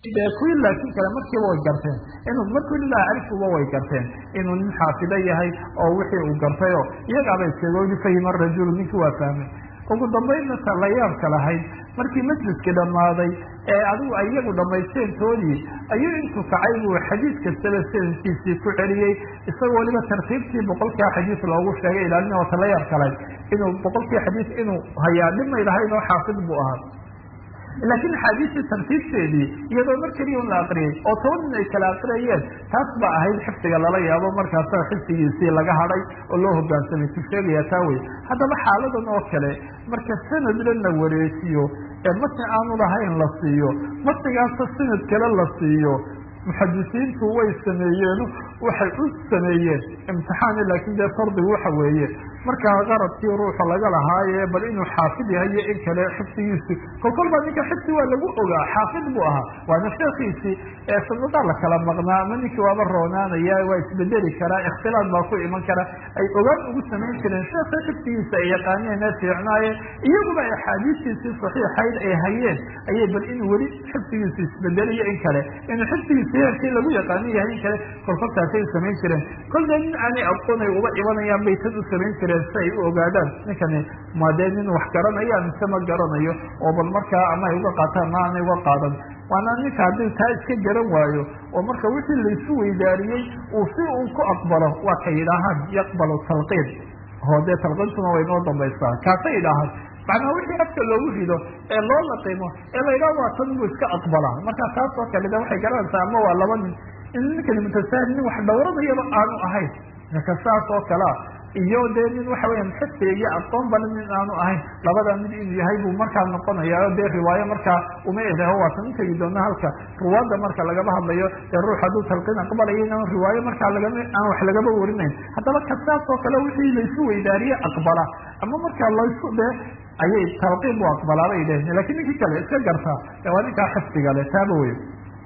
dee kuwii laakiin kale markiiba way garteen inuu markuu lilaa arifkuba way garteen inuu nin xaafido yahay oo wixii uu gartay oo iyagaaba iskagoodi fahima rajulu ninkii waa fahmay ugu dambaynna ta la yaabka lahayd markii majliskii dhammaaday ee adigu iyagu dhammaysteentoodii ayuu intuu kacay buu xadiid kastaba sanadkiisii ku celiyey isagoo waliba tartiibtii boqolkaa xadiis loogu sheegay ilaalina wata la yaabka lahayd inuu boqolkii xadiis inuu hayaa dhimay lahayn oo xaafid buu ahaa laakiin axaadiistii tartiibteedii iyadoo mar keliya un la akriyay oo toban nin ay kala akriyayeen taas baa ahayd xifdiga lala yaabo markaasa xifdigiisii laga hadhay oo loo hogaansamay ku sheegaya taa wey haddaba xaaladan oo kale marka sanadna la wareejiyo ee matni aanu lahayn la siiyo matnigaasa sanad kale la siiyo muxadisiintu way sameeyeen waxay u sameeyeen imtixaani laakiin dee fardigu waxa weeye markaa qaradkii ruuxa laga lahaaye bal inuu xaafid yahay iyo in kale xifdigiisi kolkol baa ninka xifdi waa lagu ogaa xaafid buu ahaa waana sheekiisii ee sanadaa la kala maqnaa ama ninkii waaba roonaanaya waa isbedeli karaa ikhtilaad baa ku iman kara ay ogaan ugu samayn jireen sheeka xifdigiisa ay yaqaaneen ee fiicnaaye iyaguba axaadiistiisii saxiixayd ay hayeen ayay bal inuu weli xifdigiisa isbedeliyo in kale inuu xifdigiisa heerkii lagu yaqaanin yahay in kale kolkoltaasay samayn jireen kolda nin aanay aqoon ay uba imanayaan bay tad u samayn jireen si ay u ogaadaan ninkani ma dee nin wax garanaya mise ma garanayo oo bal markaa ama ay uga qaataan ma aanay uga qaadan waana ninka haddii taa iska garan waayo oo marka wixii laysu weydaariyey uu si uu ku aqbalo waa ka yidhaahaan yaqbalu talqiin oo dee talqiintuna way noo dambaysaa kaasay yidhaahaan macnaa wixii afka loogu rido ee loo laqimo ee la yidhaha waa tan buu iska aqbalaa marka taas oo kale de waxay garanaysaa ama waa laba nin in ninkani mutasaahil nin wax dhowranayaba aanu ahayn marka saas oo kalea iyo dee nin waxa weya xifdiga iyo aqoon bale nin aanu ahayn labada mid inuu yahay buu markaa noqonaya o dee riwaayo markaa uma edaho waatan u tegi doona halka ruwaadda marka lagaba hadlayo dee ruux hadduu talqiin aqbalayo inaan riwaayo markaa lagama aan wax lagaba warinayn haddaba kasaas oo kale wixii laysu weydaariye aqbala ama markaa laysu dee ayay talqiin bu aqbalaa bay dheheen lakin ninkii kale iska gartaa de waa ninkaa xifdiga le taaba wey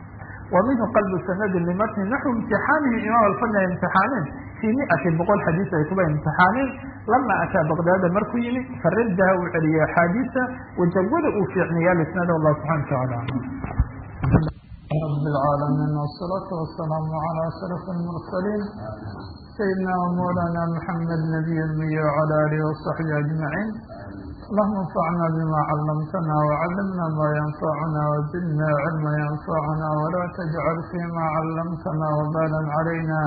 wa minhu qalbu sanadi limatni naxwu imtixaanihi imaam alfadli ay imtixaaneen fii miati boqol xadiis ay kuba imtixaaneen lama ataa baqdaada markuu yimi faradaha uu celiyey axaadiisa wajawada uu fiicniya lisnada allah subxana watacaala رب العالمين والصلاة والسلام على أشرف المرسلين سيدنا ومولانا محمد نبي المية وعلى آله وصحبه أجمعين اللهم انفعنا بما علمتنا وعلمنا ما ينفعنا وزدنا علما ينفعنا ولا تجعل فيما علمتنا وبالا علينا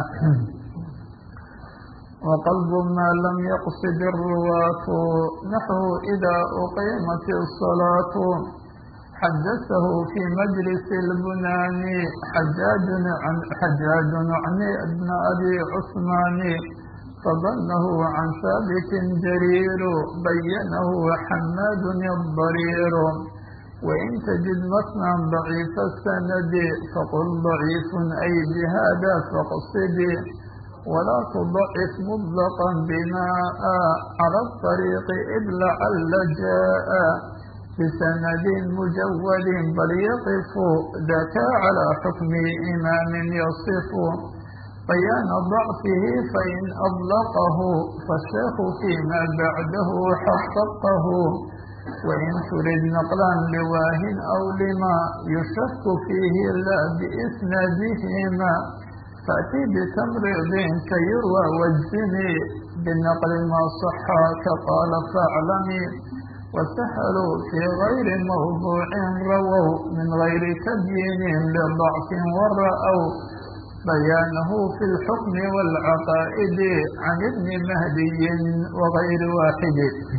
وقلب ما لم يقصد الرواة نحو إذا أقيمت الصلاة حدثه في مجلس البنان حجاج عن حجاج عن ابن أبي عثمان فظنه عن ثابت جرير بينه حماد الضرير وإن تجد متنا ضعيف السند فقل ضعيف أي بهذا فاقصد ولا تضعف مطلقا بناء على الطريق إذ لعل جاء بسند مجود بل يقف ذاك على حكم إمام يصف بيان ضعفه فإن أطلقه فالشيخ فيما بعده حققه وإن ترد نقلا لواه أو لما يشك فيه لا بإسنادهما فأتي بتمريض كيروى واجزمي بالنقل ما صح كقال فاعلمي وسهلوا في غير موضوع رووا من غير تبيين لضعف ورأوا بيانه في الحكم والعقائد عن ابن مهدي وغير واحد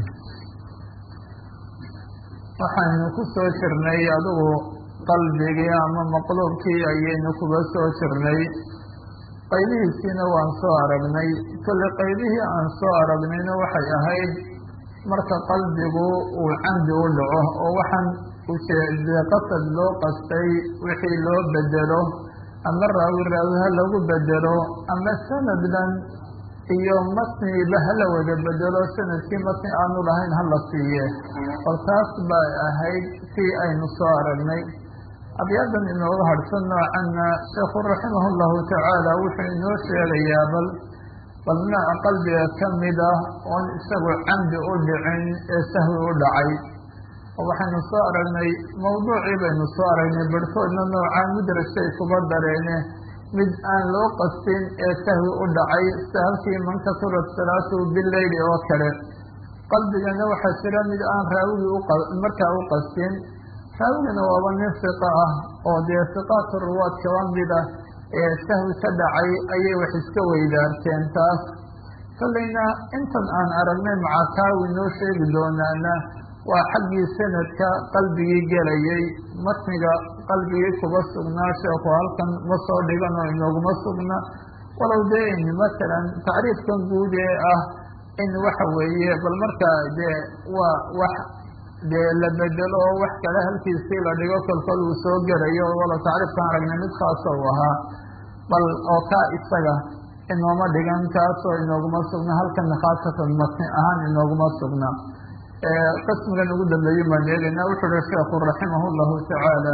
waxaynu ku soo jirnay adugu qalbigii ama maqluubkii ayaynu kuga soo jirnay qaybihiisiina waan soo aragnay kolle qaybihii aan soo aragnayna waxay ahayd marka qalbigu uu camdi u dhaco oo waxaan ujeedee qasad loo qastay wixii loo bedelo ama raawi raawi ha lagu bedelo ama sanaddan iyo matniba hala wada bedelo sanadkii matni aanu lahayn hala siiye bal taas bay ahayd sii aynu soo aragnay abyadan inooga hadhsan noocanna sheekhu raximah llahu tacaala wuxuu inoo sheegayaa bal bal nooca qalbiga ka mid ah oon isagu camdi u dhicin ee sahwi u dhacay oo waxaynu soo aragnay mawduucii baynu soo aragnay barhkoodna noocaa mudrasay kuba dareene mid aan loo qastin ee sahwi u dhacay sahalkii man kasurat salaatuhu bileyli oo kale qalbigana waxaa jira mid aan raawigii markaa u qastin raawigana waaba nin fiqa ah oo dee fiqaatu ruwaad kaba mid ah ee sahwi ka dhacay ayay wax iska weydaarteen taas kollayna intan aan aragnay macakaawi noo sheegi doonaana waa xaggii sanadka qalbigii gelayay matniga qalbigii kuba sugnaa sheeku halkan ma soo dhigan oo inooguma sugna walow dee in masalan tacriifkan guud ee ah in waxa weeye bal markaa dee waa wax dee la bedelo oo wax kale halkiisii la dhigo kolkol uu soo gelayo walow tacriifkan aragnay mid khaasa u ahaa bal oo kaa isaga inooma dhigan kaasoo inooguma sugna halkana khaasatan matni ahaan inooguma sugna qismigan ugu dambeeyey baan eegaynaa wuxu uhi sheekhu raximah llahu tacaala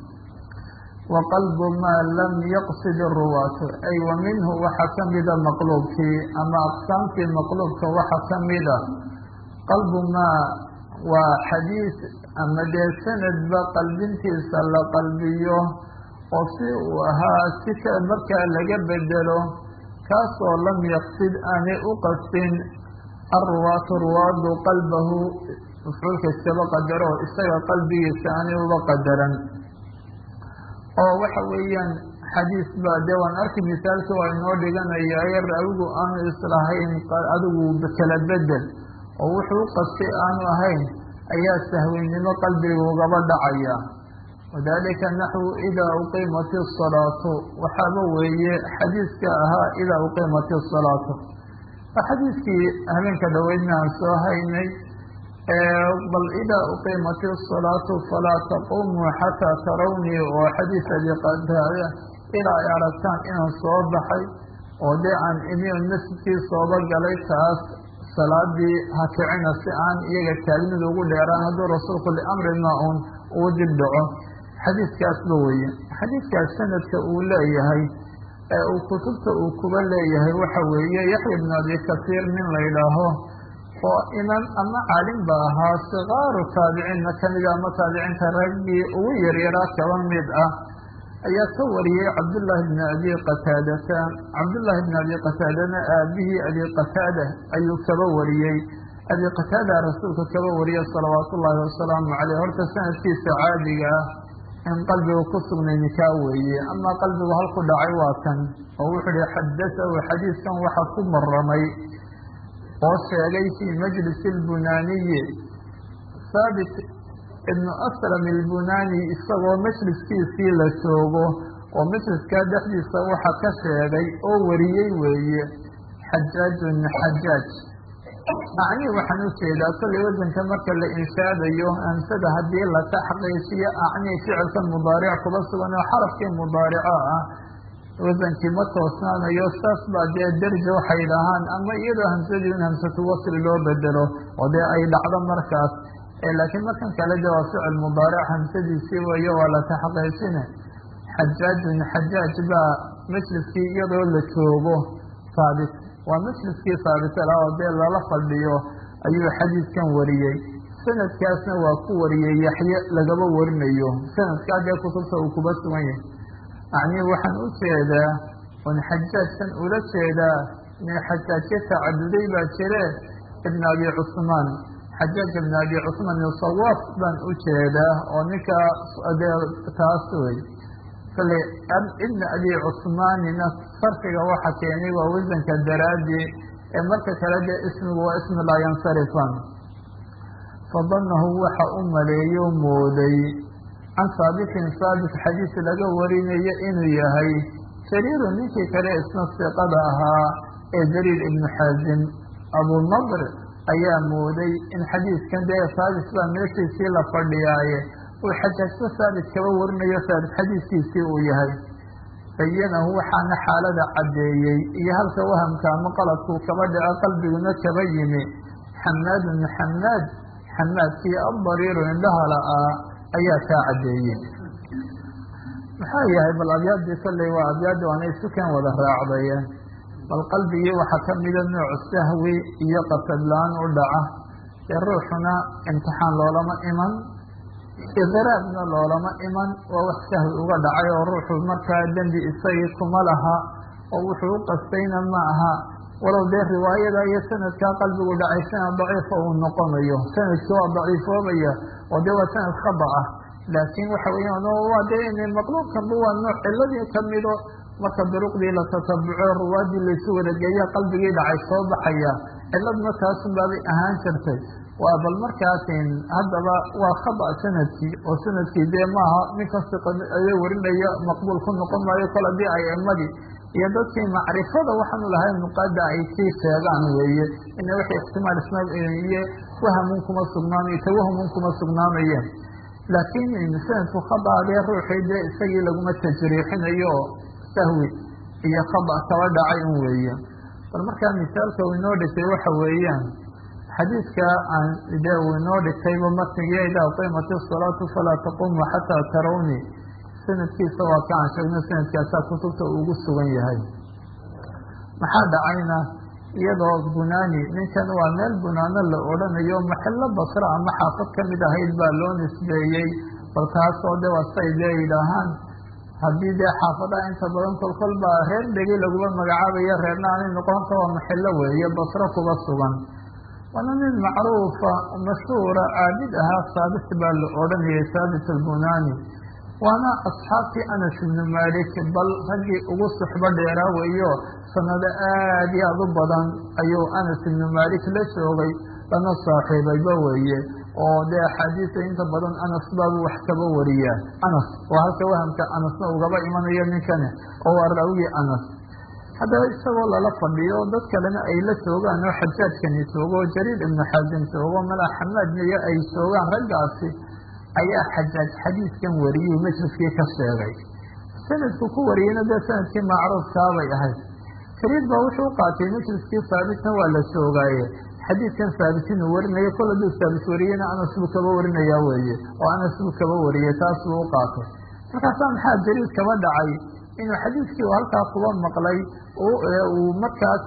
waqalbu maa lam yaqsid ruwaatu ay wa minhu waxa kamida maqluubkii ama aqsaamtii maqluubka waxa kamida qalbu maa waa xadiis ama dee sanadba qalbintiisa la qalbiyo oo si uu ahaa si ka markaa laga bedelo kaasoo lam yaqsid aanay u qastin alruwaatu ruwaadu qalbahu mafcuulka iskaba qadaro isaga qalbigiisa aanay uba qadaran oo waxa weeyaan xadiis baa dee waan arki misaalka waa inoo dhiganaya ee raawigu aanu islahayn adigu kala bedel oo wuxuu u qastay aanu ahayn ayaa sahwinnimo qalbiga ugaba dhacaya wadalika naxwu idaa uqiimat isalaatu waxaaba weeye xadiiska ahaa idaa uqiimat isalaatu waa xadiiskii habeenka dhaweydna aan soo haynay bal idaa uqiimat isalaatu falaa taqumuu xataa tarawnii oo xadiis abi qataada ilaa ay aragtaan inaan soo baxay oo dee aan imion masjidkii sooba galay taas salaadii ha kicina si aan iyaga taagnida ugu dheeraan hadduu rasuulku liamri maa un uu dib dhaco xadiiskaasba weeye xadiiskaas sanadka uu leeyahay ee uu kutubta uu kuba leeyahay waxa weeye yaxya bnu abi kasiir nin la ydhaaho oo imaam ama caalim ba ahaa sikaaru taabiciinna kamida ama taabiciinta raggii ugu yaryaraa kaba mid ah ayaa ka wariyey cabdullaahi bni abi qataadata cabdullaahi bni abi qataadana aabihii abi qataada ayuu kaba wariyey abi qataada rasuulka kaba wariyey salawaatu ullaahi wasalaamu caleyh horta sanadkiisa caadiga ah in qalbiga ku sugnay nikaa weeye amaa qalbigu halku dhacay waa kan oo wuxuu ihi xadatahu xadiiskan waxa ku maramay oo sheegay fii majlisi lbunaaniyi haabit ibnu aslam ilbunaani isagoo majliskiisii la joogo oo majliskaa dhexdiisa waxa ka sheegay oo wariyey weeye xajaajun xajaaj acni waxaan ujeedaa kollay wasanka marka la inshaadayo hamsada haddii la taxqiijiyo acni ficilka mudaaric kuba sugan oo xarafkii mudaarico ah wasankii ma toosnaanayo saas baa dee derja waxay dhahaan ama iyadoo hamsadii un hamsatu wasli loo bedelo oo dee ay dhacdo markaas laakiin markan kale de waa ficil mudaaric hamsadiisii weeye waa la taxqiijine xajaajun xajaaj baa majliskii iyadoo la joogo saabit waa majliskii saabitala oo dee lala fadhiyo ayuu xadiiskan wariyey sanadkaasna waa ku wariyey yaxye lagaba warinayo sanadkaa dee kutubta uu kuba sugan yahay acnii waxaan u jeedaa un xajaajkan ula jeedaa nin xajaajyo tacaduday baa jire ibn abi cusmaan xajaaj ibn abi cusmaan sawaaf baan u jeedaa oo ninka dee taas wey kale ibn abi cusmaanina sarfiga waxa keenay waa wasanka daraadii ee marka kale dee ismigu waa ismi laa yansarifan fadanahu waxa u maleeyo mooday can saabitin saabit xadiis laga warinayo inuu yahay jariiru ninkii kale isna siqada ahaa ee jariir ibnu xaazim abunadr ayaa mooday in xadiiskan dee saabit baa meeshiisii la fadhiyaaye uu xajaajto saabit kaba warinayo saabit xadiiskiisii uu yahay bayanahu waxaana xaalada caddeeyey iyo halka wahamka ama qaladkuu kaba dhaco qalbiguna kaba yimi xamaadun xamaad xamaadkii abdariiru indhahala ah ayaa kaa caddeeyey maxaa yahay bal abyaadii kolley waa abyaaddi waana isukan wada raacdayeen bal qalbigii waxaa kamida nooc sahwi iyo qasadla-aan u dhaca dee ruuxuna imtixaan loolama iman idiraabna loolama iman waa wax sahwi uga dhacay oo ruuxu markaa dembi isagii kuma laha oo wuxuu u qastayna ma aha walow dee riwaayada iyo sanadkaa qalbigu dhacay sanad daciifa uu noqonayo sanadkii waa daciifoobaya oo dee waa sanad khada ah laakiin waxa weeyaan waa dee maqluubkanba waa nooc ciladii kamido marka duruqdii la tatabuco ruwaadii laysu wadageeya qalbigii dhacay soo baxaya ciladna taasun baabay ahaan jirtay waa bal markaasin haddaba waa khada sanadkii oo sanadkii dee maaha nin kasta aya warinaya maqbuul ku noqon maayo kol haddii ay imadii iyo dadkii macrifada waxaanu lahayn nuqaada ay sii sheegaan weeye ina wixii ixtimaal isma iyo wahamun kuma sugnaamayo tawahumun kuma sugnaamayen laakiin sanadku khadaadee ruuxii dee isagii laguma tajriixinayo oo sahwi iyo khada kaba dhacay un weeye bal markaa misaalka uu inoo dhigtay waxa weeyaan xadiidka aan dee uu inoo dhigtayba matnigiya idaa qiimati salaatu falaa taqumu xataa tarawni sanadkiisa waa ka aan sheegno sanadkaasaa kutubta ugu sugan yahay maxaa dhacayna iyadoo bunaani ninkan waa meel bunaano la odhanayo maxillo basra ama xaafad kamid ahayd baa loo nisbeeyey bal taasoo de waa say dee yidhaahaan haddii dee xaafadaha inta badan kolkol baa reer dhegi laguma magacaabayo reerna aanay noqonta waa maxillo weeye basro kuga sugan waana nin macruufa mashhuura caabid ahaa saabit baa la odhanayay saabit albunaani waana asxaabtii anas ibnu malik bal raggii ugu suxbo dheeraa weeyo sanado aad iyo aad u badan ayuu anas ibnu malik la joogay lana saaxiibayba weeye oo dee axaadiisa inta badan anas baabu wax kaba wariyaa anas oo halka wahamka anasna ugaba imanayo ninkani oo waa raawigii anas haddaba isagoo lala fadhiyo dad kalena ay la joogaan oo xajaajkani joogo oo jariir ibnu xaasim joogo mala xamaad miyo ay joogaan raggaasi ayaa xajaaj xadiiskan wariyey majliskii ka sheegay sanadku ku wariyeyna dee sanadkii macruufkaabay ahayd jariir baa wuxuu u qaatay majliskii saabitna waa la joogaaye xadiidkan saabit inuu warinayo kol hadduu saabit wariyeyna anas buu kaba warinayaa weeye oo anas buu kaba wariyey taas buu u qaatay markaasaa maxaa jariir kaba dhacay inuu xadiidkii u halkaa kuba maqlay uu markaas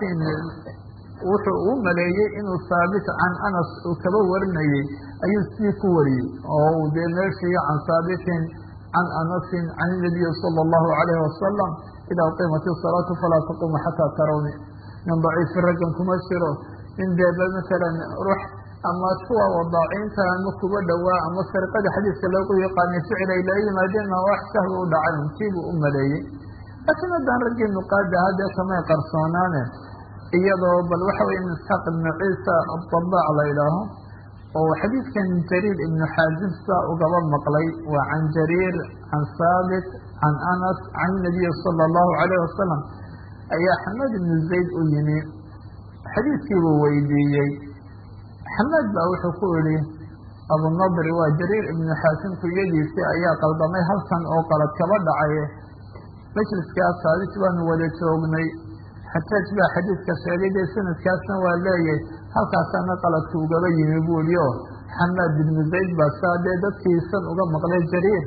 wuxuu u maleeyey inuu saabit can anas uu kaba warinayey ayuu sii ku wariyey oo dee meeshii can saabitin can anasin can inabiyi sala allahu alayhi wasalam idaa qiimat isalaatu falaa taqumu xataa tarawni nin daciifi raggan kuma jiro nin deeba masalan ruux ama kuwa wadaaciinta ama kuba dhowaa ama sariqada xadiiska loogu yaqaanay ficil ay la yimaadeen ma wax sahwi u dhacay untiibuu u maleeyey laakiin haddaan raggii nuqaada haddee kamay qarsoonaane iyadoo bal waxa weye in isxaaq ibnu ciisa adabaac la idhaaho oo xadiidkan jariir ibnu xaazim saa ugaba maqlay waa can jariir can saabit can anas can nabiyi sala allahu alayh wasalam ayaa xamaad ibnu zayd u yimi xadiidkiibuu weydiiyey xamaad baa wuxuu ku yihi abunadri waa jariir ibnu xaasim kuyadiisii ayaa qaldamay halkan oo qalad kaba dhacay majliskaas saabit baanu wada joognay xajaaj baa xadiidka sheegay dee sanadkaasna waa leeyahy halkaasaana qaladka ugaba yimi buuli oo xamaad ibnu zayd baa saa dee dadkiisan uga maqlay jariir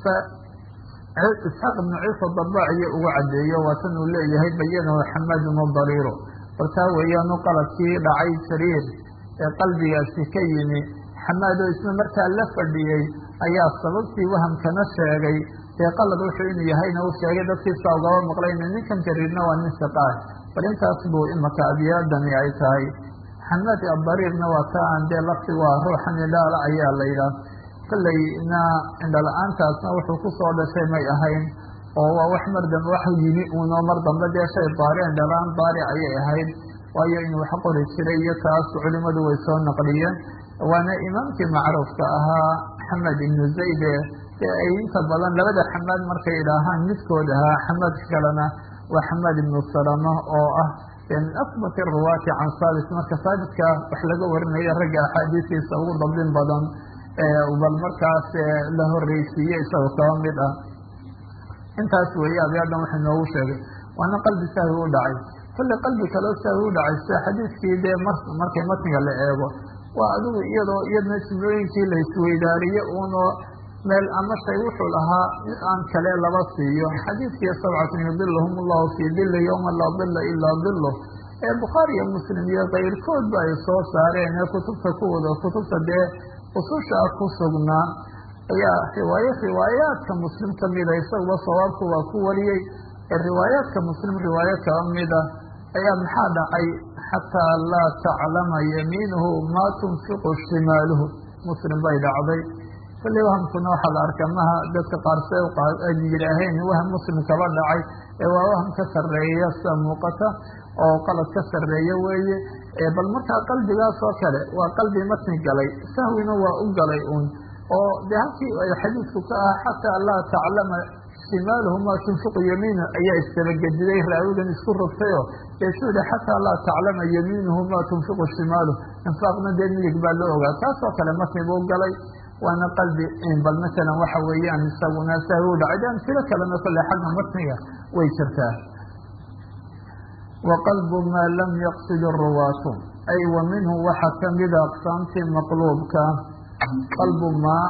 isxaaq ibnu ciisa dabaac iyo uga cadeeyo waatan uu leeyahay bayanahu xamaadun dariiro bal taa weeyaanu qaladkii dhacay jariir ee qalbigaasi ka yimi xamaad oo isna markaa la fadhiyey ayaa sababtii wahamkana sheegay dee qalad wuxuu inuu yahayna uu sheegay dadkiisa ugaba maqlayna ninkan jariirna waa nin siqaah bal intaas buu imaka abyaadani ay tahay xamaad adariirna waa ta aan dee lafti waa ruuxan indhaala ayaa la yidhaah kollayna indhala-aantaasna wuxuu kusoo dhashay may ahayn oo waa wax mar dambe wax yimi uunoo mar dambe dee shay daari indhala-aan daari ayay ahayd waayo inuu wax qori jiray iyo taas culimadu way soo naqliyeen waana imaamkii macruufka ahaa xamed ibnu zayde dee ay inta badan labada xamaad markay idhaahaan midkood ahaa xamaadka kalena waa xamaad ibnu salama oo ah min asbati ruwaati can saabit marka saabitka wax laga warinayo ragga axaadiistiisa ugu dabdin badan bal markaas la horreysiiye isagoo kaba mid ah intaas weeye abyaadan waxa noogu sheegay waana qalbi sahwi u dhacay kolley qalbi kaloo sahwi u dhacay sida xadiiskii dee m markay matniga la eego waa adigu iyadoo iyadna jumlooyinkii la isweydaariye uunoo meel ama shay wuxuu lahaa mid aan kale laba siiyo xadiidkii sabcatun yudilahum allahu fii dili yowma laa dila ilaa dilo ee bukhaari iyo muslim iyo kayrkoodba ay soo saareen ee kutubta kuwada kutubta dee ususha ku sugnaa ayaa riwaayo riwaayaadka muslim kamida isaguba sawaabku waa ku wariyey ee riwaayaadka muslim riwaayo kala mida ayaa maxaa dhacay xataa laa taclama yamiinuhu maa tunfiqu shimaaluhu muslim bay dhacday kulli wahamkuna waxaa la arkaa maha dadka qaarse ay yidhaaheen waham muslim kaba dhacay ee waa waham ka sarreeya sida muuqata oo qalad ka sarreeya weeye bal markaa qalbigaas oo kale waa qalbi matni galay sahwina waa u galay un oo de halkii ay xadiidku ka ah xataa laa taclama shimaaluhu maa tunfiqu yamiinu ayaa istabagediday raawigan isku rogtayo ee su yihi xataa laa taclama yamiinuhu maa tunfiqu shimaaluh infaaqna dee midig baa loo ogaa taasoo kale matni buu galay waana qalbi bal masalan waxa weeyaan isaguna sahwi u dhacay de amsilo kalena kolle xagga matniga way jirtaa wa qalbu maa lam yaqsid ruwaatu ay wa minhu waxaa kamida aqsaamtii maqluubka qalbu maa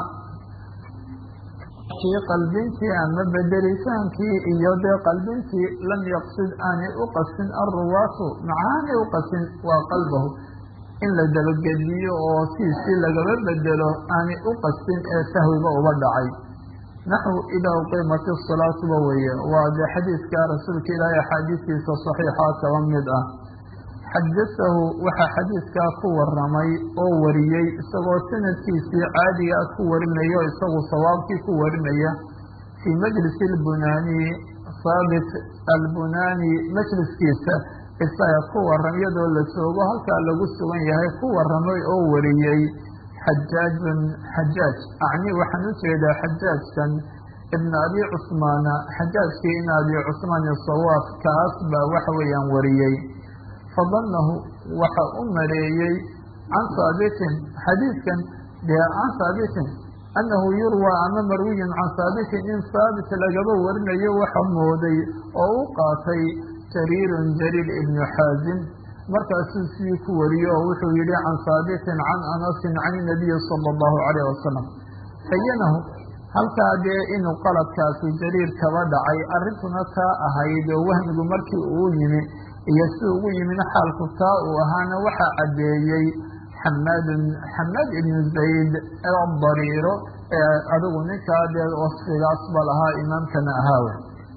kii qalbintii ama bedelitaankii iyo dee qalbintii lam yaqsid aanay u qasin alruwaatu macaanay u qasin waa qalbahu in la dabagediyo oo siisii lagaba bedelo aanay u qasin ee sahwiba uba dhacay naxw idaa uqiimati salaatuba weeye waa dee xadiidka rasuulka ilaahay axaadiistiisa saxiixaa kaba mid ah xadasahu waxaa xadiidkaa ku waramay oo wariyey isagoo sanadkiisii caadigaa ku warinaya o isagu sawaabkii ku warinaya fii majlisi albunaani saabit albunaani majliskiisa isaga ku waram iyadoo la joogo halkaa lagu sugan yahay ku waramay oo wariyey xajaajun xajaaj acni waxaan u jeedaa xajaajkan ibn abi cusmaana xajaajkii in abi cusmaan isawaaf kaas baa waxa weeyaan wariyey fadanahu waxa u maleeyey can haabitin xadiidkan dee can haabitin annahu yurwaa ama marwiyin can haabitin in haabit lagaba warinayo waxa mooday oo u qaatay jariirun jariir ibnu xaazim markaasuu sii ku wariyo oo wuxuu yihi can haabitin can anasin can inabiyi sala allahu calayh wasalam bayanahu halkaa dee inuu qaladkaasi jariir kaba dhacay arrintuna taa ahayd oo wahmigu markii uu yimi iyo si ugu yimina xaalku taa uu ahaana waxaa caddeeyey xamaadun xamaad ibnu zayd adariiro ee adigu ninkaa dee wasfigaas ba lahaa imaamkana ahaawe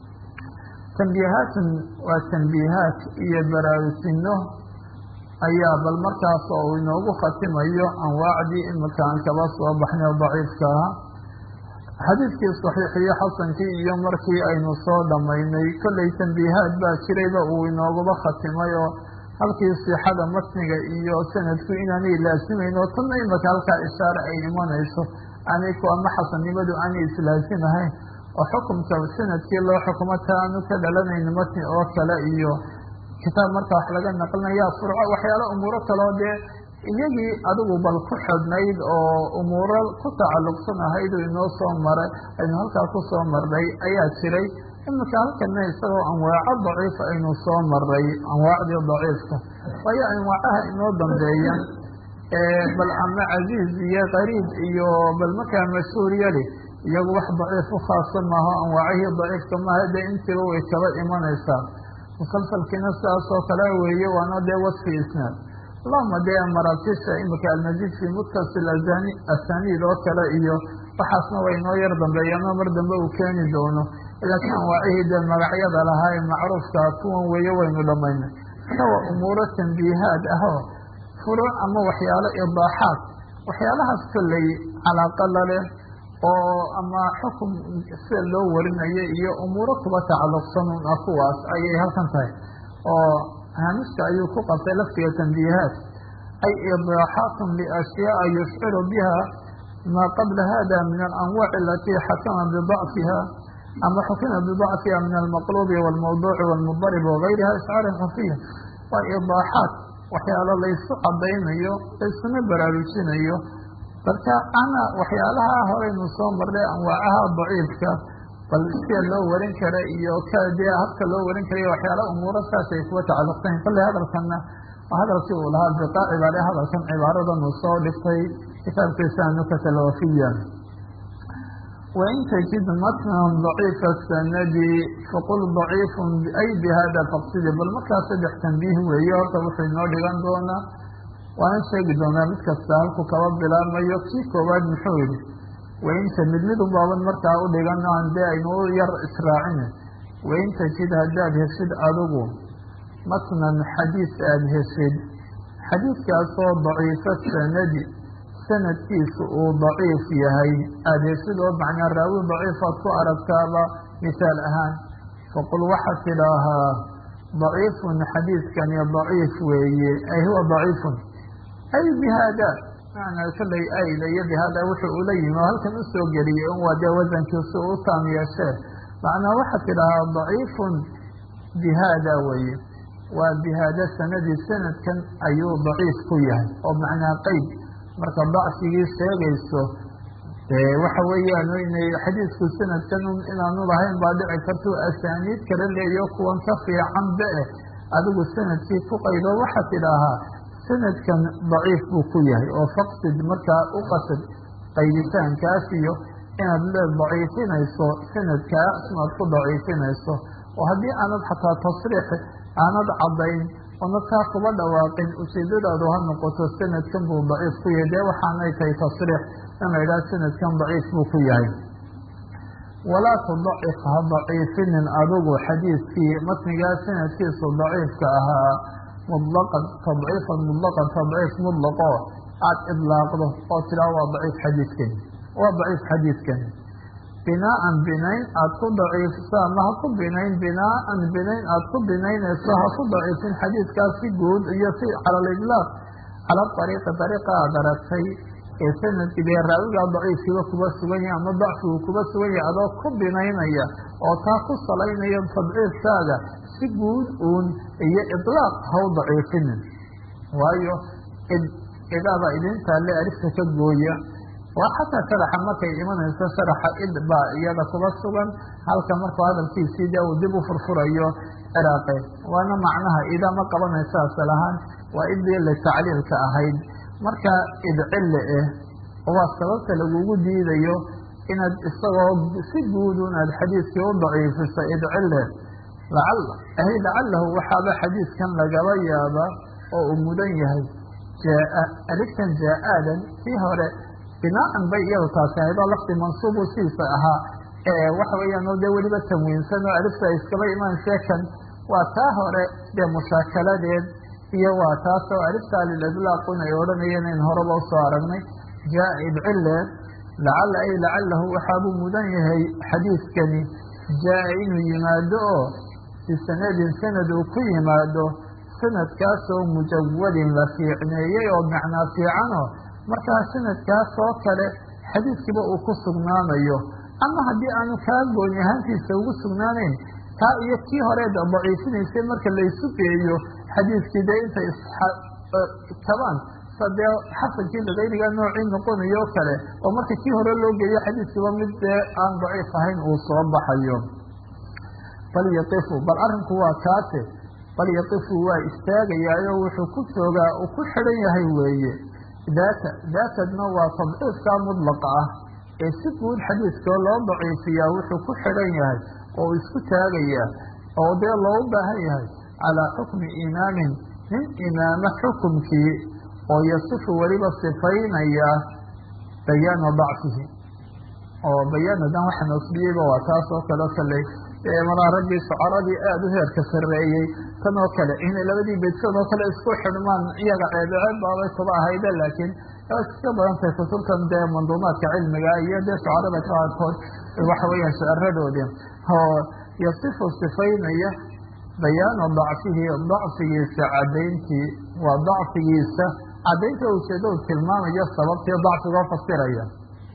tambiihaatun waa tambiihaat iyo baraarusino ayaa bal markaas oo uu inoogu khatimayo anwaacdii imika aan kaba soo baxnay oo daciifka aha xadiidkii saxiixiyo xasankii iyo markii aynu soo dhammaynay kollay tambiihaad baa jirayba uu inooguba khatimay oo halkii sixada matniga iyo sanadku inaanay laasimayn oo tanna imika halkaa ishaare ay imanayso aanay ku ama xasannimadu aanay islaasimahayn oo xukumka sanadkii loo xukumo ta aanu ka dhalanayn matni oo kale iyo kitaab marka wax laga naqlinaya furco waxyaalo umuuro kaleo dee iyagii adigu bal ku xidhnayd oo umuuro ku tacalluqsan ahayd oo inoo soo maray aynu halkaa ku soo marnay ayaa jiray imika halkana isagoo anwaaco daciif aynu soo maray anwaacdii daciifka waayo anwaacaha inoo dambeeya bal ama casiiz iyo qariib iyo bal markaa mashhuur yali iyagu wax daciif u khaasa maaho anwaacihii daciifka maaha dee intiiba way kaba imanaysaa musalsalkiina sidaas oo kale weeye waana dee wasfi isnaad allahuma dee maratisha imika almazid fi muttasil azani asaniid oo kale iyo waxaasna way inoo yar dambeeyano mar dambe uu keeni doono laakiin anwaacihii dee magacyada lahaa ee macruufka kuwan weeye waynu dhamaynay marka waa umuuro tambiihaad ah oo furuuc ama waxyaalo idaaxaad waxyaalahaas kolley calaaqa laleh oo ama xukum sida loo warinayo iyo umuuro kuba tacalluqsan un ah kuwaas ayay halkan tahay oo haamiska ayuu ku qabtay laftiga tambiihaat ay idaaxaatun liashyaaa yushciru biha maa qabla hada min alanwaaci alatii xakama bidacfiha ama xukima bidacfiha min almaqlubi walmawduuci walmudarib wagayriha ishcaarin khafiya waa idaaxaat waxyaalo laysu cadaynayo laysuna baraarujinayo marka ana waxyaalaha horeynu soo marnay anwaacaha daciifka bal sida loo warin kara iyo kdee habka loo warin karayo waxyaala umuuro saas ay kuwa tacalluqsayn kolley hadalkanna hadalkii uu lahaa biqa cibaare hadalkan cibaaradan uu soo dhigtay kitaabkiisa nukata alwafiya wain tajid matnan daciifa sanadi faqul daciifun ay bihada faqsidi bal markaa saddex tambiih weeye horta wuxuu inoo dhigan doonaa waana sheegi doonaa mid kasta halku kaba bilaabmayo kii koowaad muxuu yihi wainta mid mid unbaaban markaa u dhigan aan dee aynu u yar israacine wain tajid haddaad heshid adigu matnan xadiis aada heshid xadiidkaasoo daciifo sanadi sanadkiisu uu daciif yahay aada heshid oo macnaa raawi daciifaad ku aragtaaba misaal ahaan faqul waxaad tidhaahaa daciifun xadiidkani daciif weeye ay huwa daciifun ay bihaada macnaa kollay ayda iyo bihaada wuxuu ula yimi oo halkan usoo geliyey un waa dee wasankiisu u taam yeeshee macnaa waxaad tidhaahaa daciifun bihaada weeye waa bihaada sanadii sanadkan ayuu daciif ku yahay oo macnaa qeyd marka dacfigii sheegayso waxa weeyaan inay xadiisku sanadkan inaanu lahayn baa dhici karto asaaniid kala leeyo kuwan ka fiican be eh adigu sanadkii ku qaydo waxaad tidhaahaa sanadkan daciif buu ku yahay oo faqsid markaa u qasad qayditaankaas iyo inaad le daciifinayso sanadkaas inaad ku daciifinayso oo haddii aanad xataa tasriix aanad caddayn oonad kaa kuba dhawaaqin ujeedadaadu ha noqoto sanadkan buu daciif ku yahay dee waxaanay tahay tasriix in la yidhaha sanadkan daciif buu ku yahay walaa tudacif ha daciifinin adigu xadiidkii matnigaa sanadkiisu daciifka ahaa mutlaqan tadciifan mutlaqan tadciif mutlaqo aada idlaaqdo oo tiraa waa daciif xadiidkani waa daciif xadiidkani binaaan binayn aada ku daciifso ama ha ku binayn binaaan binayn aada ku binaynayso ha ku daciifin xadiidkaas si guud iyo si cala lidlaaq cala ariiqi ariiqa aada aragtay ee sanadkii dee raawigaa daciifkiiba kuba sugan yahay ama dacfigu kuba sugan yahay adoo ku binaynaya oo taa ku salaynaya tadciifkaaga si guud uun iyo idlaaq ha u daciifinin waayo idaaba idintaale arifta ka gooya waa xataa sharaxa markay imanayso sharaxa id baa iyada kuba sugan halka markuu hadalkiisii dee uu dib u furfurayo ciraaqe waana macnaha ida ma qabanayso asal ahaan waa idii la tacliilka ahayd marka idcille eh waa sababta lagugu diidayo inaad isagoo si guudun aad xadiidkii u daciifiso idcille lacal ahy lacalahu waxaaba xadiidkan lagaba yaaba oo uu mudan yahay jaa aliftan jaa-aadan kii hore binaan bay iyadu taasi ahayd oo lafdi mansuubu siisa ahaa waxa weeyaan oo dee weliba tamwiinsan oo alifta ay iskaba imaanse kan waa taa hore dee mushaakaladeed iyo waa taas oo alifta lilidlaaqun ay odhanayeen in horeba usoo aragnay jaa idcille lacala ay lacalahu waxaabuu mudan yahay xadiidkani jaa inuu yimaado oo bisanadin sanad uu ku yimaado sanadkaasoo mujawadin la fiicneeyey oo macnaa fiicanoo markaa sanadkaas oo kale xadiidkiiba uu ku sugnaanayo ama haddii aanu kaa gooni ahaantiisa ugu sugnaanayn taa iyo kii hore daciifinaysay marka laysu geeyo xadiidkii dee intay istabaan sa dee xasankii ligayriga noocii noqonayo o kale oo marka kii hore loo geeyo xadiidkiiba mid dee aan daciif ahayn uu soo baxayo bal yaqifu bal arrinku waa kaase bal yaqifu waa istaagayaayo wuxuu ku joogaa uu ku xidhan yahay weeye daata daatadna waa tadciifkaa mudlaqa ah ee si guud xadiidkoo loo daciifiyaa wuxuu ku xidhan yahay oo isku taagayaa oo dee loogu baahan yahay calaa xukmi imaamin nin imaamo xukumkii oo yasifu weliba sifaynaya bayaana dacfihi oo bayaanadan waxa nasbiyeyba waa taas oo kale kale maraa raggii shucaradii aada u heerka sarreeyey tan oo kale inay labadii beydsood oo kale isku xidhmaan iyaga ceebeceeb baabay kuba ahayde laakiin iska badan tahay kutubtan dee manduumaadka cilmiga iyo dee shucarada qaarkood waxa weeyaan shiciradoodii oo yasifu sifaynaya bayaana dacfihi dacfigiisa cadayntii waa dacfigiisa cadaynta ujeeda u tilmaamayo sababtii dacfigoo fasiraya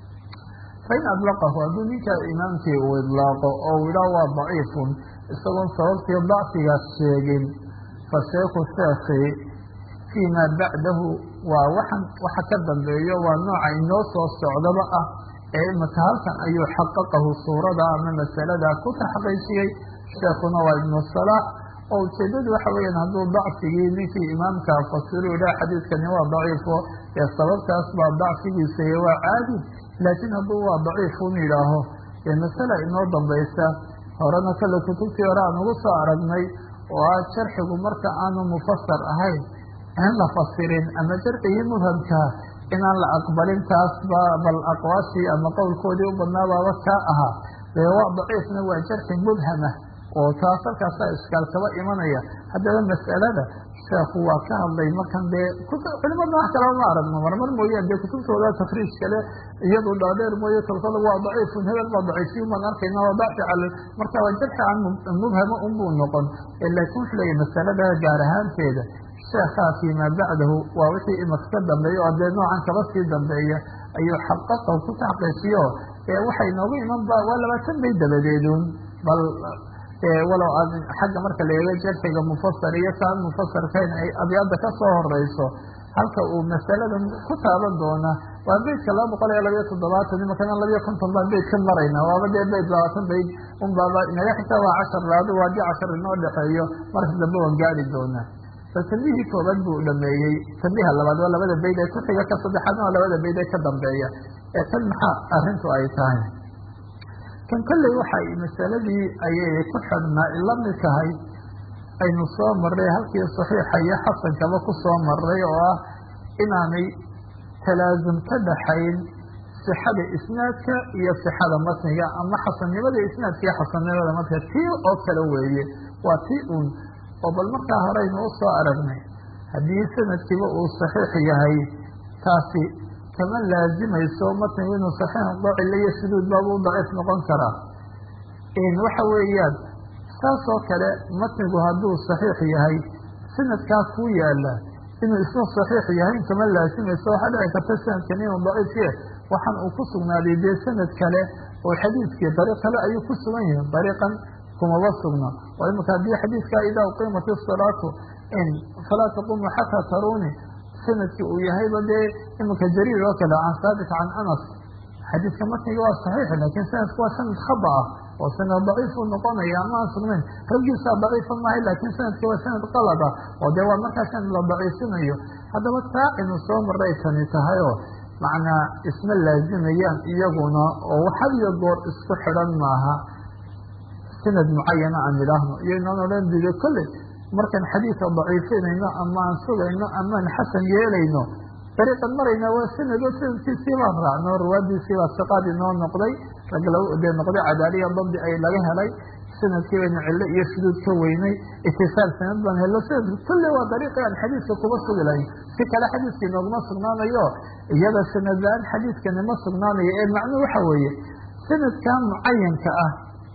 fain adlaqahu hadduu ninka imaamkii uu idlaaqo oo uu idhaah waa daciifun isagoon sababtii dacfigaas sheegin fa sheekhu sheekhi fii maa bacdahu waa waxan waxa ka dambeeyo waa nooca inoo soo socdaba ah ee imika halkan ayuu xaqaqahu suurada ama masalada ku taxqiijiyey sheekuna waa ibnu salaax oo ujeedadu waxa weeyaan hadduu dacfigii ninkii imaamka fasiru idhaah xadiidkani waa daciifo ee sababtaas baa dacfigiisa iyo waa caadi laakiin hadduu waa daciifun yidhaaho ee masala inoo dambaysa horena kale kutubtii hore aan ugu soo aragnay oo ah jarxigu marka aanu mufasar ahayn aan la fasirin ama jarcigii mubhamkaa inaan la aqbalin taasba bal aqwaashii ama qowlkoodii u badnaabaaba kaa ahaa dee waa daciifna waa jarxi mubhama oo taas halkaasaa iskaal kaba imanaya haddaba mas'alada sheekhu waa ka hadlay markan dee culimada wax kalaba ma aragno marmar mooyaan dee kutubtooda tafriij kale iyadu dhaadheer mooye kolkada waa daciifun hebel baa daciifiyin baan arkayna waa dacfi cal marka waa jarxi aan mubhama unbuu noqon laakiin wuxuu leeyahy masalada gaar ahaanteeda sheekhaa fii maa bacdahu waa wixii imaka ka dambeeya oo dee noocan kaba sii dambeeya ayuu xaqaqahu ku taxqiijiyo waxay noogu iman ba waa labaatan bay dabadeedun bal walow aad xagga marka la eego jarxiga mufasar iyo kaan mufasarkayn ay abyaada ka soo horeyso halka uu masaladan ku taaban doona waa beydka laba boqol iyo labayo toddobaatan imakana labayo konton baan beyd ka marayna waaba dee beyd labaatan beyd unbaaba inaga xitaa waa cashar laado waa di cashar inoo dhexeeyo marka dambe waan gaari doonaa bal tambihii koobaad buu dhameeyey tambiha labaad waa labada beyd ee ku xiga ka saddexaadna waa labada beyd ee ka dambeeya ee tan maxaa arrintu ay tahay kan kolley waxay masaladii ayay ku xidhnaa ila mid tahay aynu soo marray halkii saxiixa iyo xasankaba ku soo marray oo ah inaanay talaasum ka dhaxayn sixada isnaadka iyo sixada matniga ama xasannimada isnaadka iyo xasannimada matniga tii oo kale weeye waa tii uun oo bal markaa horeynu u soo aragnay haddii sanadkiiba uu saxiix yahay taasi kama laazimayso matnigu inuu saxiix noqdo cilo iyo suduud baaba u daciif noqon karaa waxa weeyaan saas oo kale matnigu hadduu saxiix yahay sanadkaa ku yaala inuu isna saxiix yahay kama laazimayso waxaa dhici karta sanadkan inuu daciifye waxaan uu ku sugnaaday dee sanad kale oo xadiidkii dariiq kale ayuu ku sugan yahay dariiqan kumaba sugna oo imika haddii xadiidkaa idaa uqiimat isalaatu in falaa taqumu xataa taruni sanadkii uu yahayba dee imika jariir oo kale can saabit can anas xadiidka matniga waa saxiix laakiin sanadku waa sanad khaba ah oo sanad daciifuu noqonaya ama aan sugnayn raggiisaa daciifa maahay laakiin sanadka waa sanad qalad ah oo dee waa markaa sanad la daciifinayo haddaba taa inu soo maray tani tahay oo macnaa isma laazimayaan iyaguna oo had iyo goor isku xidhan maaha sanad mucayana aan idhaahno iyo inaan odhan dido kolley markaan xadiidka daciifinayno ama aan sugayno amaan xasan yeelayno dariiqan marayna waa sanado sanadkiisii baan raacno ruwaadiisii baa siqaad inoo noqday rag dee noqday cadaaliya dabdi ay laga helay sanadkii baynu cillo iyo shuduud ka weynay itisaal sanad baan hello sanadku kulle waa dariiqii aan xadiidka kuba sugi lahayn si kale xadiidka inooguma sugnaanayo iyada sanad la-aan xadiidkani ma sugnaanayo ee macnuu waxa weeye sanadkan mucayanka ah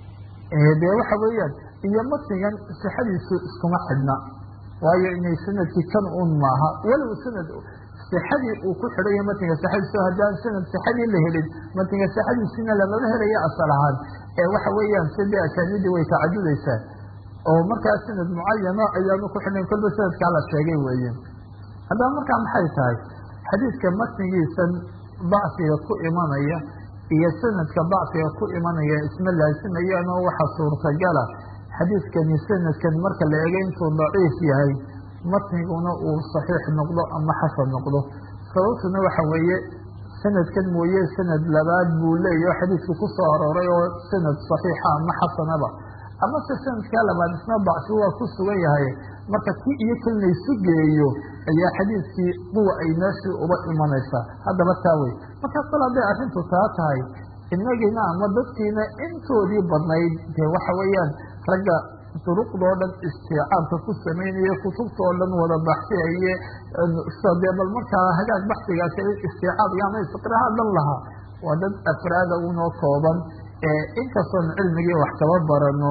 dee waxa weeyaan iyo matnigan sixadiisu iskuma xidhna waayo inay sanadkii kan un maaha walow sanad sixadii uu ku xidhan yahay matniga sixadiisu haddaan sanad sixadii la helin matniga sixadiisina lamaba helaya asal ahaan ee waxa weeyaan sidee asaanidii way tacadudaysaa oo markaa sanad mucayana ayaanu ku xidhnayn kolba sanadkaa la sheegay weeye haddaba markaa maxay tahay xadiidka matnigiisan dacfiga ku imanaya iyo sanadka dacfiga ku imanaya isma laasimayaan oo waxa suurtagala xadiidkani sanadkan marka la ego intuu daciif yahay matniguna uu saxiix noqdo ama xasan noqdo sababtuna waxa weeye sanadkan mooye sanad labaad buu leeyahy oo xadiidku ku soo arooray oo sanad saxiixa ama xasanaba ama se sanadkaa labaad isna dacfi waa ku sugan yahay marka ki iyo kan laysu geeyo ayaa xadiidkii quwa ay meeshii uba imanaysaa haddaba taa wey markaas kol hadday arrintu taa tahay inagiina ama dadkiina intoodii badnayd dee waxa weeyaan ragga duruqdoo dhan istiicaabka ku samaynaya kutubtoo dhan wada baxsiyaye dee bal markaa hagaag baxsigaas istiicaab iyo ama istiqraaha dhan lahaa waa dad afraada unoo kooban inkastoon cilmigii wax kaba barano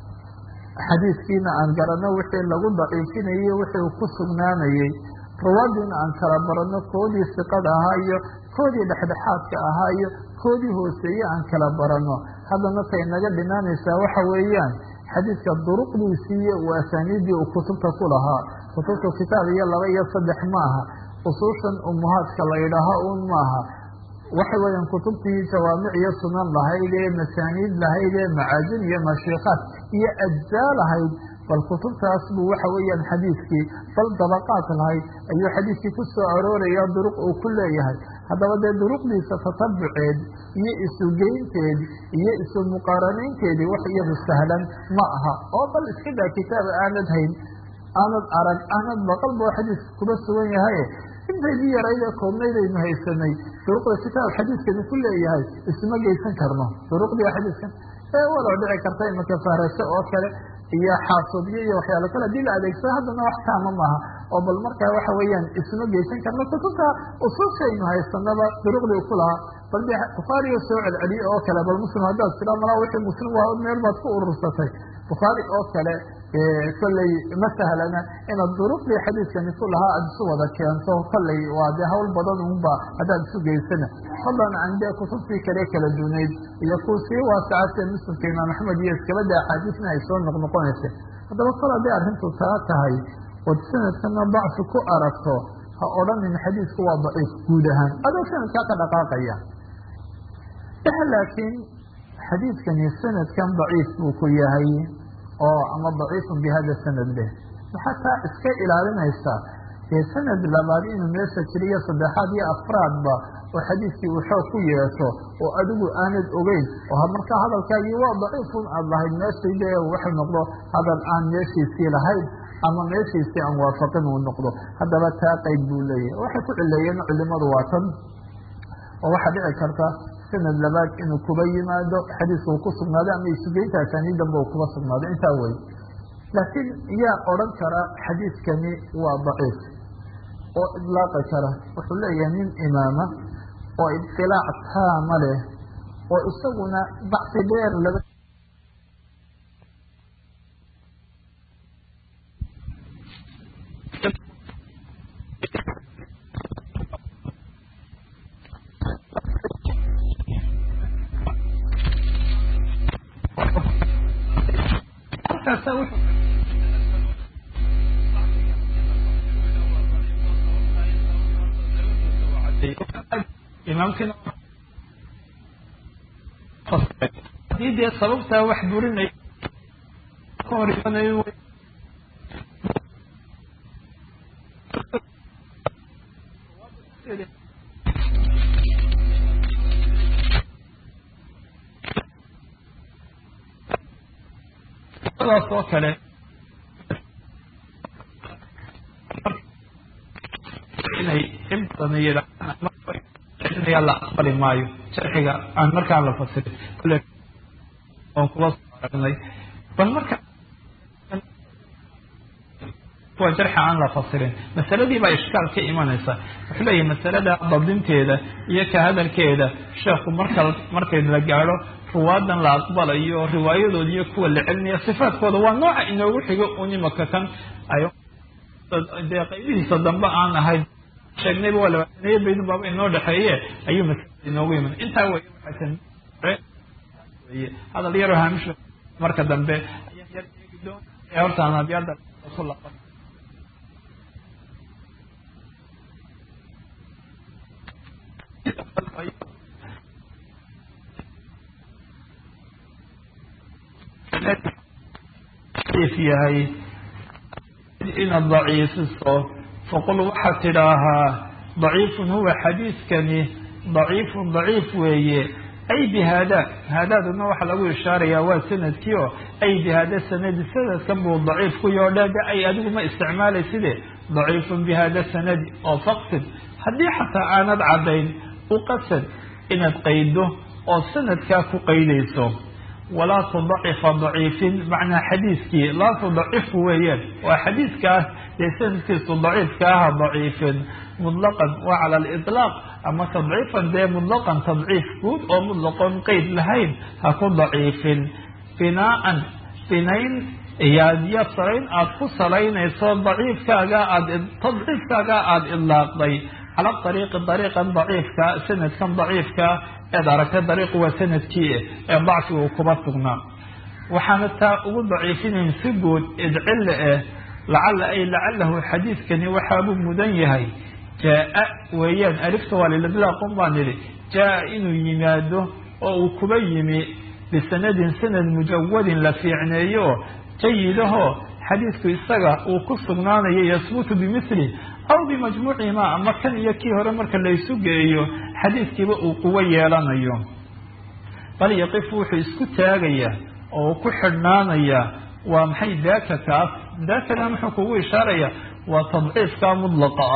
xadiidkiina aan garano wixii lagu daciifinayey wixii uu ku sugnaanayey rawaadiina aan kala barano koodii siqada ahaa iyo koodii dhexdhexaadka ahaa iyo koodii hooseeye aan kala barano haddana tay naga dhinaanaysaa waxa weeyaan xadiidka duruqdiisii iyo u asaaniiddii uu kutubta ku lahaa kutubta kitaab iyo laba iyo saddex maaha usuushan umuhaadka la yidhaaha un maaha waxa weeyaan kutubtii jawaamic iyo sunan lahayd ee masaaniid lahayd ee macaajin iyo mashiikaad iyo ajzaa lahayd bal kutubtaas buu waxa weeyaan xadiidkii bal dabaqaad lahayd ayuu xadiidkii ku soo arooraya duruq uu ku leeyahay haddaba dee duruqdiisa tatabuceed iyo isugeynteed iyo isu muqaaranaynteedii wax iyadu sahlan ma aha oo bal iska daa kitaaba aanad hayn aanad arag aanad baqal boo xadiidka kuba sugan yahay in intaydii yarayd ee koobnaydaynu haysanay duruqda kitaab xadiiskani ku leeyahay isuma geysan karno duruqdii xadiiskan ee walow dhici karta imaka fahrasho oo kale iyo xaasubyo iyo waxyaalo kale hadii la adeegsado haddana wax taama maaha oo bal markaa waxa weeyaan isuma geysan karno kutubta usuushaynu haysanaba duruqdii ku lahaa bal de bukhaariga soo celceliye oo kale bal muslim haddaad tira malaa wixii muslim waa meel baad ku urursatay bukhaari oo kale kolley ma sahlana inaad duruqdii xadiiskani ku lahaa aada isu wada keento kolley waa dee hawl badan unba haddaad isu geysana fadlan can dee kutubtii kale kala dunayd iyo kuwa sii waasacatee muslimka imaam axmed iyo iskabada axaadiisna ay soo noqnoqonaysa haddaba kol hadday arrintu taa tahay ood sanadkana dacfi ku aragto ha odhanin xadiisku waa daciif guud ahaan adoo sanadkaa ka dhaqaaqaya laakiin xadiidkani sanadkan daciif buu ku yahay oo ama daciifun bi hada sanad leh waxaa taa iska ilaalinaysaa dee sanad labaad inuu meesha jiriyo saddexaad iyo afraadba oo xadiiskii uu xoog ku yeesho oo adigu aanad ogeyn oo markaa hadalkaagii waa daciifun aad lahayd meeshii dee wuxuu noqdo hadal aan meeshiisii lahayn ama meeshiisii aan waafaqin uu noqdo haddaba taa qeyb buu leeyahay waxay ku cileeyeen culimadu waa tan oo waxaa dhici karta sanad labaad inuu kuba yimaado xadiiska uu ku sugnaado ama isugeynta asaaniidanba uu kuba sugnaado intaa wey laakiin yaa odhan kara xadiiskani waa daciif oo idlaaqi kara wuxuu leeyahay nin imaama oo idilaac taama leh oo isaguna bacsi dheer laba hadii dee sababtaa wax burinay ka hor imanayo daas oo kale inay in badan yidhaahdaa la aqbali maayo sharciga aan markaa la fasirin kule oon kuba soo aragnay bal marka kuwa jarxa aan la fasirin masaladii baa ishkaal ka imanaysa wuxuu leeyahay masalada dabdinteeda iyo ka hadalkeeda sheekhu marka markay la gaadho ruwaadan la aqbalayo riwaayadood iyo kuwa la celinaya sifaadkooda waa nooca inoogu xigo un imaka kan ay dee qaybihiisa dambe aan ahayd sheegnayba waa labaataniyo baydun baaba inoo dhexeeye ayuu masalada inoogu iman intaa wey waxay hadal yaroo haamish marka dambe ayaan yar eegi doon ee horta aan abyada ku laqan yahay inaad daciifiso faqul waxaad tidhaahaa daciifun huwa xadiiskani daciifun daciif weeye ay bi haada haadaaduna waxaa lagu ishaarayaa waa sanadkii oo ay bi haada sanadi sanadkan buu daciif ku yoodhaada ay adigu ma isticmaalayside daciifun bi hada sanadi oo faqsid haddii xataa aanad caddayn u qasad inaad qaydo oo sanadkaa ku qaydayso walaa tudacifa daciifin macnaa xadiiskii laa tudacifu weeyaan waa xadiiskaas dee sanadkiisu daciifka aha daciifin mutlaqan waa cala aliطlaaq ama tadciifan dee mutlaqan tadciif guud oo mutlaqoon qeyd lahayn ha ku daciifin binaaan binayn iyaadiyo salayn aada ku salaynayso daciifkaaga aad tadciifkaaga aada idlaaqday cala ariiqi dariiqan daciifka sanadkan daciifka eed aragtay dariiqu waa sanadkii ee dacfiga uu kuba sugnaa waxaana taa ugu daciifinayn si guud idcille eh lacala ay lacalahu xadiidkani waxaabuu mudan yahay jaa weeyaan alifta waa lilidlaaqun baan idhi jaa inuu yimaado oo uu kuba yimi bisanadin sanad mujawadin la fiicneeyo jayidaho xadiidku isaga uu ku sugnaanayo yasbutu bimili aw bimajmuucihima ama kan iyo kii hore marka laysu geeyo xadiidkiiba uu quwo yeelanayo bal yaqifu wuxuu isku taagayaa oo ku xidhnaanayaa waa maxay daaka kaas daakana muxuu kugu ishaaraya waa tadciifka mudlaqa ah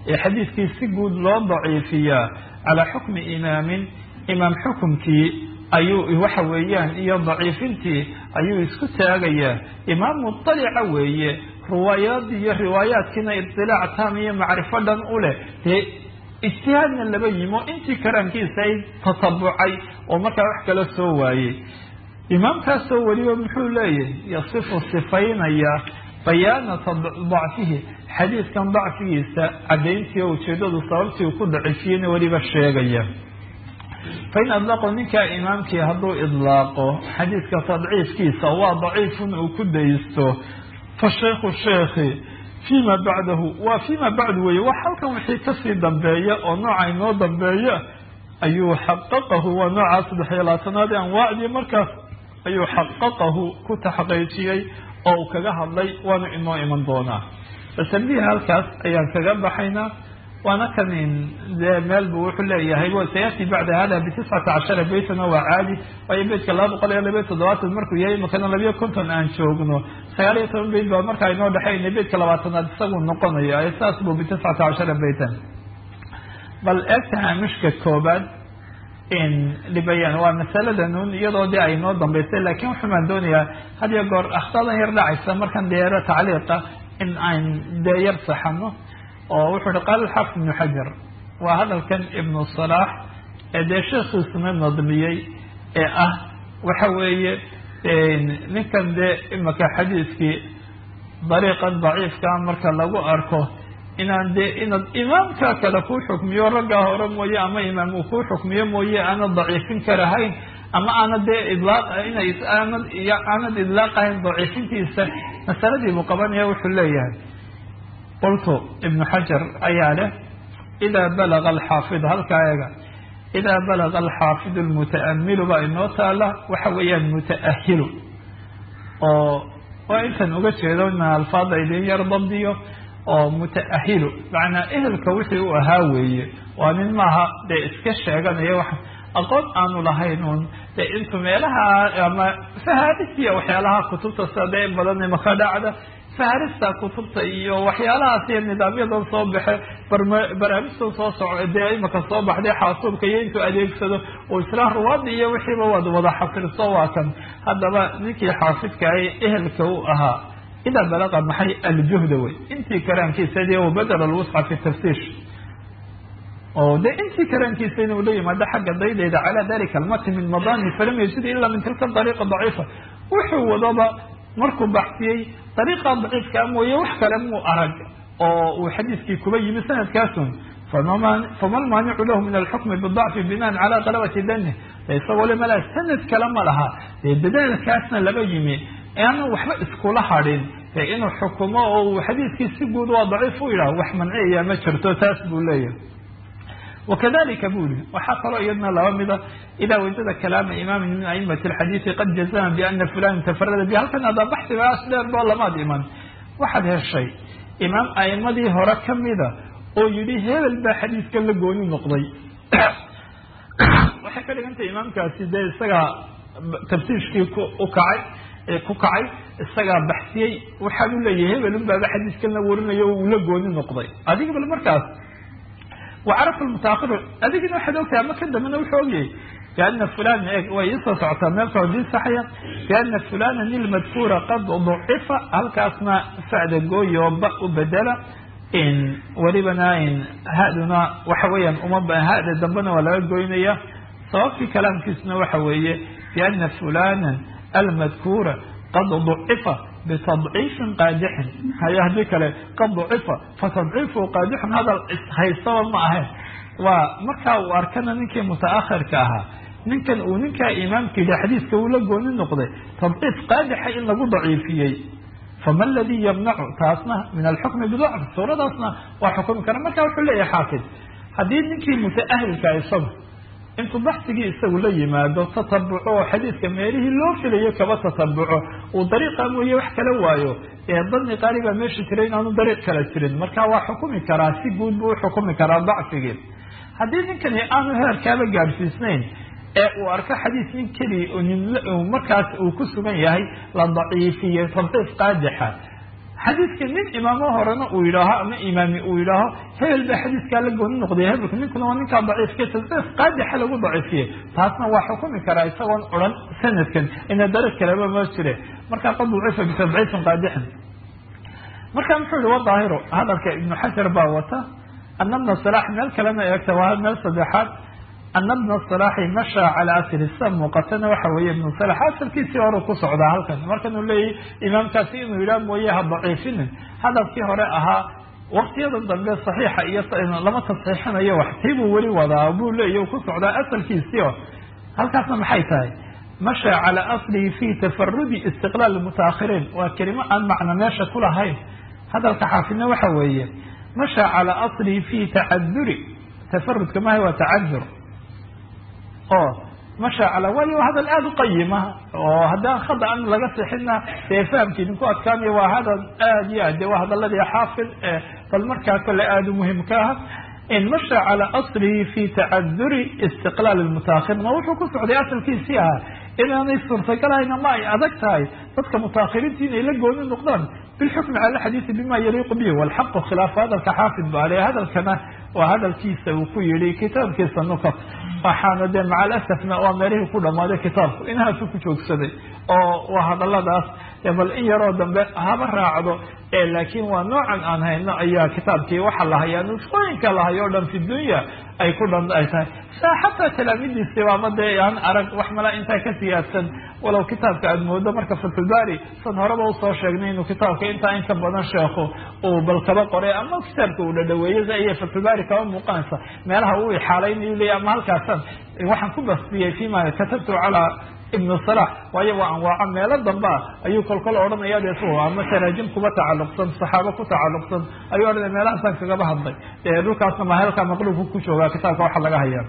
ee xadiidkii si guud loo daciifiyaa calaa xukmi imaamin imaam xukumkii ayuu waxa weeyaan iyo daciifintii ayuu isku taagayaa imaam mutalica weeye riwaayaadii iyo riwaayaadkiina idilaac taam iyo macrifo dhan u leh dee ijtihaadna laba yimo intii karaankiisa ay tatabucay oo markaa wax kala soo waayey imaamkaasoo weliba muxuu leeyahay yasifu sifaynaya bayaanata dacfihi xadiidkan dacfigiisa caddayntii oo ujeedadu sababtii uu ku dacifiyeyna weliba sheegaya fain adlaqo ninkaa imaamkii hadduu idlaaqo xadiidka tadciifkiisa waa daciifun uu ku daysto fa shaykhu sheekhi fima bacdahu waa fima bacdu weeye wax halkan wixii kasii dambeeya oo nooca inoo dambeeya ayuu xaqaqahu waa nooca saddex iyo labaatanaad ee anwaacdii markaas ayuu xaqaqahu ku taxqiijiyey oo uu kaga hadlay waana inoo iman doonaa batambiha halkaas ayaan kaga baxaynaa waana kan dee meel bu wuxuu leeyahay sayati bacda hada bitiscata cashara beytana waa caadi waayo beytka laba boqol iyo labayo toddobaatan markuu yahay imakana labayo konton aan joogno sagaal iyo toban beyt baa markaa inoo dhexeynay beytka labaatanaad isagu noqonayo saas bu bitiscata cashara beytan bal eegta haamishka koobaad libayaan waa masaladan un iyadoo dee ay noo dambaysay laakiin wuxuumaan doonayaa had iyo goor akhtadan yar dhacaysa markan deero tacliiqa in aan dee yar saxano oo wuxuu uhi qaala alxaafid ibnu xajar waa hadalkan ibnu salaax ee dee sheekhiisuna nadmiyey ee ah waxa weeye ninkan dee imaka xadiiskii dariiqan daciifkaa marka lagu arko inaan dee inaad imaamka kale kuu xukmiyo raggaa hore mooye ama imaam uu kuu xukmiyo mooye aanad daciifin karahayn ama aanad dee idlaaq inay aanad aanad idlaaqahayn daciifintiisa masaladii buu qabanaya wuxuu leeyahay qultu ibnu xajar ayaa leh idaa balaga alxaafid halkaa eega idaa balaga alxaafidu lmuta'amilu baa inoo taala waxa weeyaan muta'ahilu oo waa intan uga jeedo ina alfaada idin yar dabdiyo oo muta'ahilu macnaa ehelka wixii u ahaa weeye waa nin maaha dee iska sheeganaya wax aqoon aanu lahayn un dee intu meelaha ama fahaarisiya waxyaalaha kutubta sida dee badan maka dhacda faharista kutubta iyo waxyaalahaas iyo nidaamyadan soo baxe barnaamijtan soo soco dee imaka soo baxday xaasuubka iyo intuu adeegsado oo islaan ruwaada iyo wixiiba waad wada xafirso waa kan haddaba ninkii xaafidkaay ehelka u ahaa idaa balaqa maxay aljuhda wey intii karaankiisadii wabadala alwusca fi tafsiir oo de intii karaankiisa inuu la yimaado xagga daydayda calaa dalika almati min madani falam yajid ila min tilka dariiqa daciifa wuxuu wadaba markuu baxsiyey dariiqa daciifkaa mooye wax kale muu arag oo uu xadiiskii kuba yimi sanadkaasun fama lmaanicu lahu min alxukmi bidacfi binaan calaa qalabati danih isagoo le mala sanad kale ma laha dee dadaalkaasna laba yimi aanu waxba iskula hadhin dee inuu xukumo oo uu xadiiskii si guud waa daciif u yidhaah wax manciyaya ma jirto taas buu leeyahay wakadalika bu yihi waxaa kaloo iyadna laba mida idaa wajada kalaama imaamin min aimati alxadiidi qad jazama biana fulan tafarada bi halkan adaa baxsigaas dheer boo lamaad iman waxaad heshay imaam aimadii hore kamida oo yihi hebel baa xadiiskan la gooni noqday waxay ka dhigantahay imaamkaasi dee isagaa tafsiirkii u kacay ku kacay isagaa baxsiyey waxaan u leeyahay hebelun baaba xadiiskan la warinayo uu la gooni noqday adiga bal markaas wacarafa lmutaahiru adigina waxaad ogtahay ama ka dambena wuxuu ogyahay biana fulan way iisoo socotaa meelka dii saxaya biana fulana ilmadkuura qad ducifa halkaasna facda gooyo ba u bedela welibana haduna waxa weeyaan uma hada dambena waa laga goynaya sababtii kalaamkiisuna waxa weeye biana fulana almadkuura qad ducifa bitadciifin qaadixin haye haddii kale qad ducifa fatadciifu qaadixun hadal haystaba ma ahayn waa markaa uu arkana ninkii mutaakhirka ahaa ninkan uu ninkaa imaamka yihi xadiiska uu la gooni noqday tadciif qaadixa in lagu daciifiyey fama aladii yamnacu taasna min alxukmi bidacf suuradaasna waa xukumi kara marka wuxuu leeyahay xaafid haddii ninkii mutaahilka isagu intuu baxsigii isagu la yimaado tatabuco oo xadiiska meelihii loo filayo kaba tatabuco uu dariiqa mooye wax kala waayo ee dani qaali baa meesha jiray inaanu dariiq kala jirin marka waa xukumi karaa si guud buu uxukumi karaa dacfigii haddii ninkani aanu heerkaaba gaadhsiisnayn ee uu arko xadiis nin keliya markaas uu ku sugan yahay la daciifiye tadciif qaadixa xadiidka nin imaamo horena uu yidhaaho ama imaami uu yidhaaho hebel baa xadiiskaa la gooni noqday hebelka ninkuna waa ninkaa daciifka tasdiiq qaadixa lagu daciifiyey taasna waa xukumi karaa isagoon odhan sanadkan ina dariiq kaleba ma jire markaa qad daciifa bitadciifin qaadixin marka muxuu yihi wadaahiro hadalka ibnu xajar baa wata ana bna salaax meel kalena eegta waa meel saddexaad ana bna salaaxi mashaa calaa asli sa muuqatana waxa weeye ibnu salax asalkiisii hore ku socdaa halkan markanuu leeyahy imaamkaasi inuu yidhaah mooye ha daciifinin hadalkii hore ahaa waktiyada dambe saxiixa iyo lama tasxiixinayo wax tiibuu weli wadaa buu leeyahy ku socdaa asalkiisii o halkaasna maxay tahay mashaa calaa aslihi fi tafarudi istiqlaal mutaahiriin waa kelimo aan macno meesha ku lahayn hadalka xaafidna waxa weeye mashaa calaa aslihi fi tacaduri tafarudka maha waa tacadur oo mashaa calaa waayo hadal aada u qayima oo haddaan khada an laga sixina dee fahamkii idinku adkaanayo waa hadal aad iyo aad de waa hadaladii xaafid bal markaa kole aada u muhimka ah in masha calaa aslihi fi tacaduri istiqlaal mutaahiriin ma wuxuu ku socday asalkiisii ahaa inaanay suurtagalahayna ma ay adag tahay dadka mutaahiriinta inay la gooni noqdaan bilxukmi cala xadiisi bima yaliiqu bihi walxaqu khilaafa hadalka xaafid ba ale hadalkana waa hadalkiisa uu ku yihi kitaabkiisa nukat waxaana dee maca alasafna waa meelihii ku dhamaaday kitaabku inahaasu ku joogsaday oo waa hadaladaas bal in yaroo dambe haba raacdo laakiin waa noocan aan hayno ayaa kitaabkii waxa la hayaa nusqooyinka la hayo o dhan fi dunya ay ku dhan ay tahay sa xataa talaamidiisiba ama dee aan arag wax mala intaa ka siyaadsan walow kitaabka aada moodo marka fatulbari san horeba usoo sheegnay inuu kitaabka intaa inka badan sheekhu uu bal kaba qoray ama kitaabka uu dhadhaweeyey iyo fatulbari kaba muuqanaysa meelaha uu ixaalaynayu leya ama halkaasan waxaan ku bastiyey fima katabtu calaa ibnu salax waayo waa anwaaco meelo dambea ayuu kolkol odhanaya de ama taraajim kuba tacalluqsan saxaabo ku tacalluqsan ayuu odhanaya meelahaasaan kagaba hadlay dhulkaasna ma halkaa maqluubka ku joogaa kitaabka waxa laga hayaa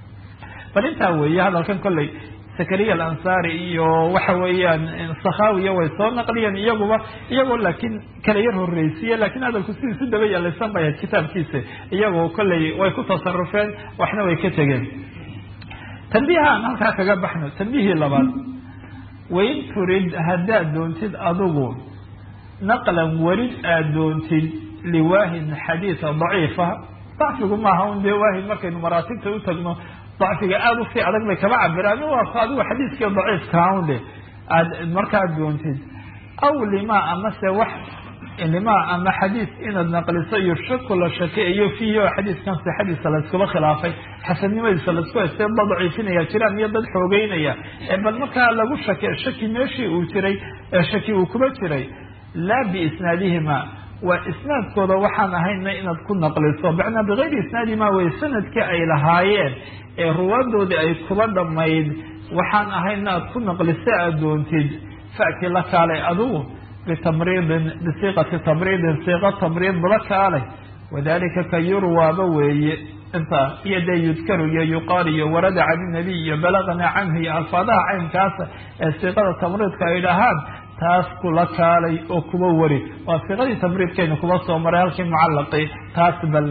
bal intaa weeye hadalkan kolley zakariya alansari iyo waxa weeyaan sakhawiya way soo naqliyeen iyaguba iyagoo laakiin kala yar horreysiye lakin hadalku sidiisu daba yalaysan bay ahayd kitaabkiisa iyagoo kolley way ku tasarufeen waxna way ka tegeen tanbiiha aan halkaa kaga baxno tanbiihii labaad wain turid haddaad doontid adigu naqlan warid aada doontid liwaahin xadiida daciifa dacfigu maaha un dee waahin markaynu maraatibta u tagno dacfiga aada usii adag bay kaba cabiraan waa adigu xadiiskii daciifkaa un de aad markaad doontid aw lima amase wax lima ama xadiis inaad naqliso iyo shaku la shakeeyo fiihi oo xadiiskan sixadiisa layskula khilaafay xasannimadiisa laisku haystay dad daciifinaya jiraan iyo dad xoogeynaya bal markaa lagu shake shaki meeshii uu jiray shaki uu kuba jiray laa biisnaadihima waa isnaadkooda waxaan ahayna inaad ku naqliso macnaa bigayri isnaadihima way sanadkii ay lahaayeen ee ruwaadoodii ay kuba dhamayd waxaan ahayna aad ku naqliso aad doontid fa'ti la kaalay adigu bitamriidin bisiiqati tamriidin siiqa tamriid la kaalay wadalika ka yurwaaba weeye inta iyo dee yudkaru iyo yuqaal iyo warada can inabiy iyo balagna canhu iyo alfaadaha caynkaasa ee siiqada tamriidka ay dhahaan taas kula kaalay oo kuba wari waa siiqadii tamriidkaynu kuba soo maray halkii mucallaqi taas bal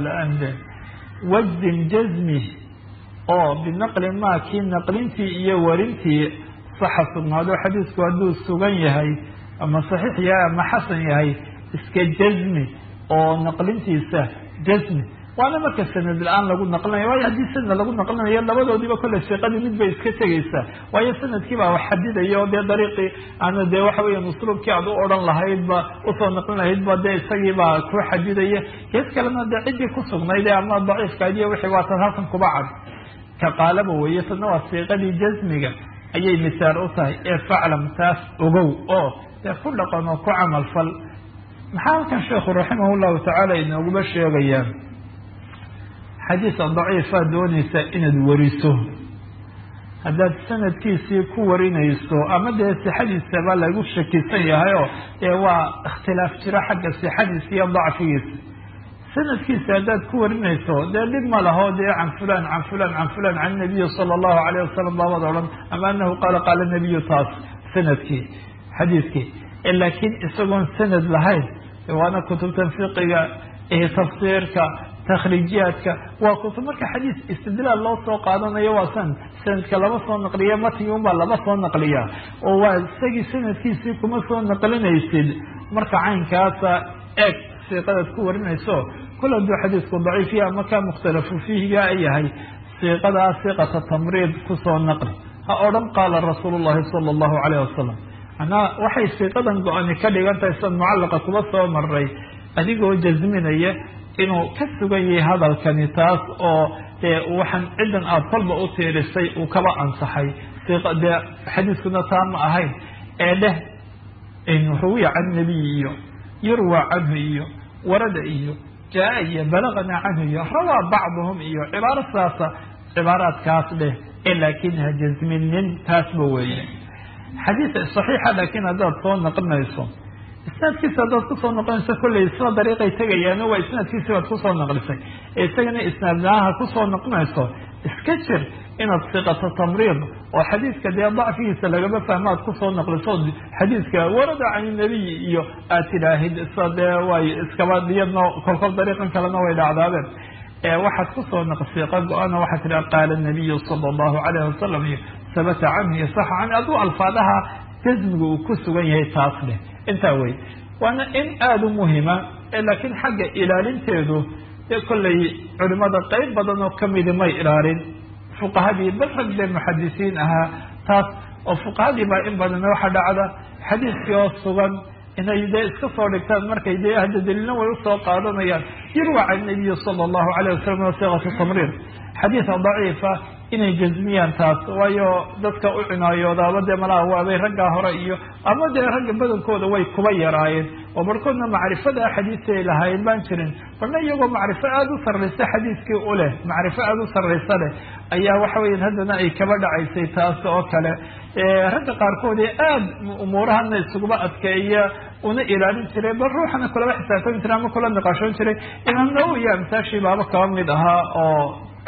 wazin jazmi oo binaqli maa kii naqlintii iyo warintii saxa sugnaado xadiisku hadduu sugan yahay ama saxiix yahay ama xasan yahay iska jazmi oo naqlintiisa jazmi waana marka sanad la-aan lagu naqlinayo waayo haddii sanad lagu naqlinayo labadoodiiba kolley siiqadii mid bay iska tegaysaa waayo sanadkii baa wax xadidaya oo dee dariiqii ana dee waxa weya usluubkii aad u odhan lahaydba usoo naqlin lahaydba dee isagiibaa ku xadidaya gees kalena dee ciddii ku sugnayd ama daciifkaadiyo wixii waa tan halkan kuba cad ka qaalaba weeye tadna waa siiqadii jazmiga ayay misaal u tahay ee faclam taas ogow oo dee ku dhaqan oo ku camal fal maxaa halkan sheekhu raximah llahu tacaala inooguba sheegayaan xadiisa daciifa doonaysa inaad wariso haddaad sanadkiisii ku warinayso ama dee sixadiisaba lagu shakisan yahay oo dee waa ikhtilaaf jiro xagga sixadiisa iyo dacfigiisa sanadkiisa haddaad ku warinayso dee dhib ma laho dee can fulan can fulan can fulan can nabiyi sala allahu alayh wasalam baabad odhan ama anahu qaala qaala nabiyu taas sanadkii xadiiskii laakiin isagoon sanad lahayn waana kutubtan fiqiga iyo tafsiirka takhriijiyaadka waa kutub marka xadiis istidlaal loo soo qaadanayo waa san sanadka lama soo naqliya matigi unbaa lama soo naqliya oo waa isagii sanadkiisii kuma soo naqlinaysid marka caynkaasa eeg siiqadaad ku warinayso kul hadduu xadiisku daciif ya ama kaa mukhtalafu fiihiga yahay siiqadaa siiqata tamriid kusoo naqli ha odhan qaala rasuulu llahi sala allahu calayh wasalam manaa waxay siiqadan go-ani ka dhigan tahay sida mucallaqa kuba soo maray adigoo jasminaya inuu ka sugan yahay hadalkani taas oo dee waxaan ciddan aada kolba u tiirisay uu kaba ansaxay dee xadiiskuna taa ma ahayn ee dheh ruwiya can nabiy iyo yurwa canhu iyo warada iyo jaa iyo balagana canhu iyo rawaa bacduhum iyo cibaaro sidaasa cibaaraadkaas dheh ee laakin ha jasminin taasba weeye xadiis saxiixa laakiin haddaad soo naqlinayso isnaadkiisa haddaad kusoo noqonayso kolley isla dariiqay tegayaano waa isnaadkiisi baad kusoo naqlisay ee isagana isnaadnaaha kusoo noqonayso iska jir inaad siqato tamriid oo xadiiska dee dacfigiisa lagama fahmo aad kusoo naqliso xadiiska warada can nabiy iyo aad tidhaahid isa dee way iskaba diyadno kolkol dariiqan kalena way dhacdaabeen waxaad kusoo naq siiqa go-ana waxaad tidhaha qaala nabiyu sala allahu calayhi wasalam iyo sabata canhu iyo saxa canhu aduu alfaadaha jasmiga uu ku sugan yahay taas leh intaa wey waana in aada u muhima laakiin xagga ilaalinteedu dee kollay culimada qeyb badan oo kamidi may ilaalin fuqahadii bal rag dee muxadisiin ahaa taas oo fuqahadii baa in badan waxa dhacda xadiiskii oo sugan inay dee iska soo dhigtaan markay dee hadda daliilna way usoo qaadanayaan yurwa can nabiyi sala allahu calayh wasalam siqatu tamriir xadiisa daciifa inay jasmiyaan taas waayo dadka u cinayoodaaba dee malaha waabay raggaa hore iyo ama dee ragga badankooda way kuba yaraayeen oo barkoodna macrifada xadiisi ay lahaayeen baan jirin balna iyagoo macrifo aada u sarraysa xadiiskii u leh macrifo aada u sarraysa leh ayaa waxa weya haddana ay kaba dhacaysay taas oo kale ragga qaarkood ee aada umuurahana isuguba adkeeya una ilaalin jiray bal ruuxana kulaba xisaabtami jiray ama kula niqaashoon jiray imaam nawowi iyo amsaashii baaba kaba mid ahaa oo